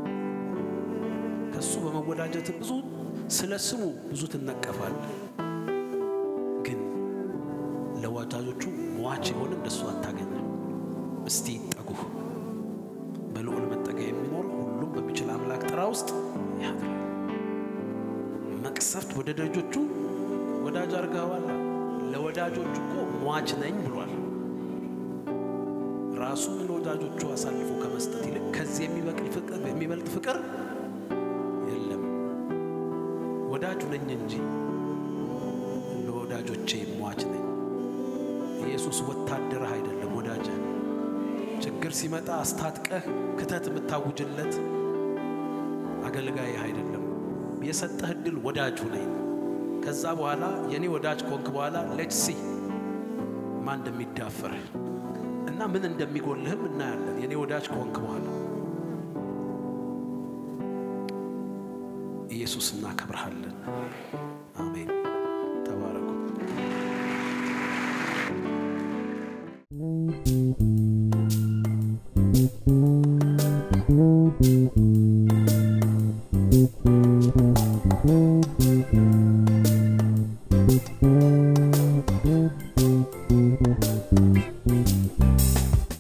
ከእሱ በመወዳጀት ብዙ ስለ ስሙ ብዙ ትነቀፋል፣ ግን ለወዳጆቹ ሟች የሆነ እንደሱ አታገኝም። እስቲ ይጠጉህ። በልዑል መጠጊያ የሚኖር ሁሉም በሚችል አምላክ ጥራ ውስጥ ያድራል። መቅሰፍት ወደ ደጆቹ ወዳጅ አድርገዋል። ለወዳጆቹ እኮ ሟች ነኝ ብሏል። ራሱን ለወዳጆቹ አሳልፎ ከመስጠት ይልቅ ከዚህ የሚበቅል ፍቅር የሚበልጥ ፍቅር የለም። ወዳጁ ነኝ እንጂ ለወዳጆቼ ሟች ነኝ። ኢየሱስ ወታደርህ አይደለም፣ ወዳጅህ ችግር ሲመጣ አስታጥቀህ ክተት የምታውጅለት አገልጋይህ አይደለም። የሰጠህ እድል ወዳጁ ነኝ። ከዛ በኋላ የኔ ወዳጅ ኮንክ በኋላ ሌትስ ሲ ማን እንደሚዳፈርህ እና ምን እንደሚጎልህም እናያለን። የኔ ወዳጅ ከሆንክ በኋላ ኢየሱስ እናከብርሃለን። አሜን። ተባረኩ። Thank you.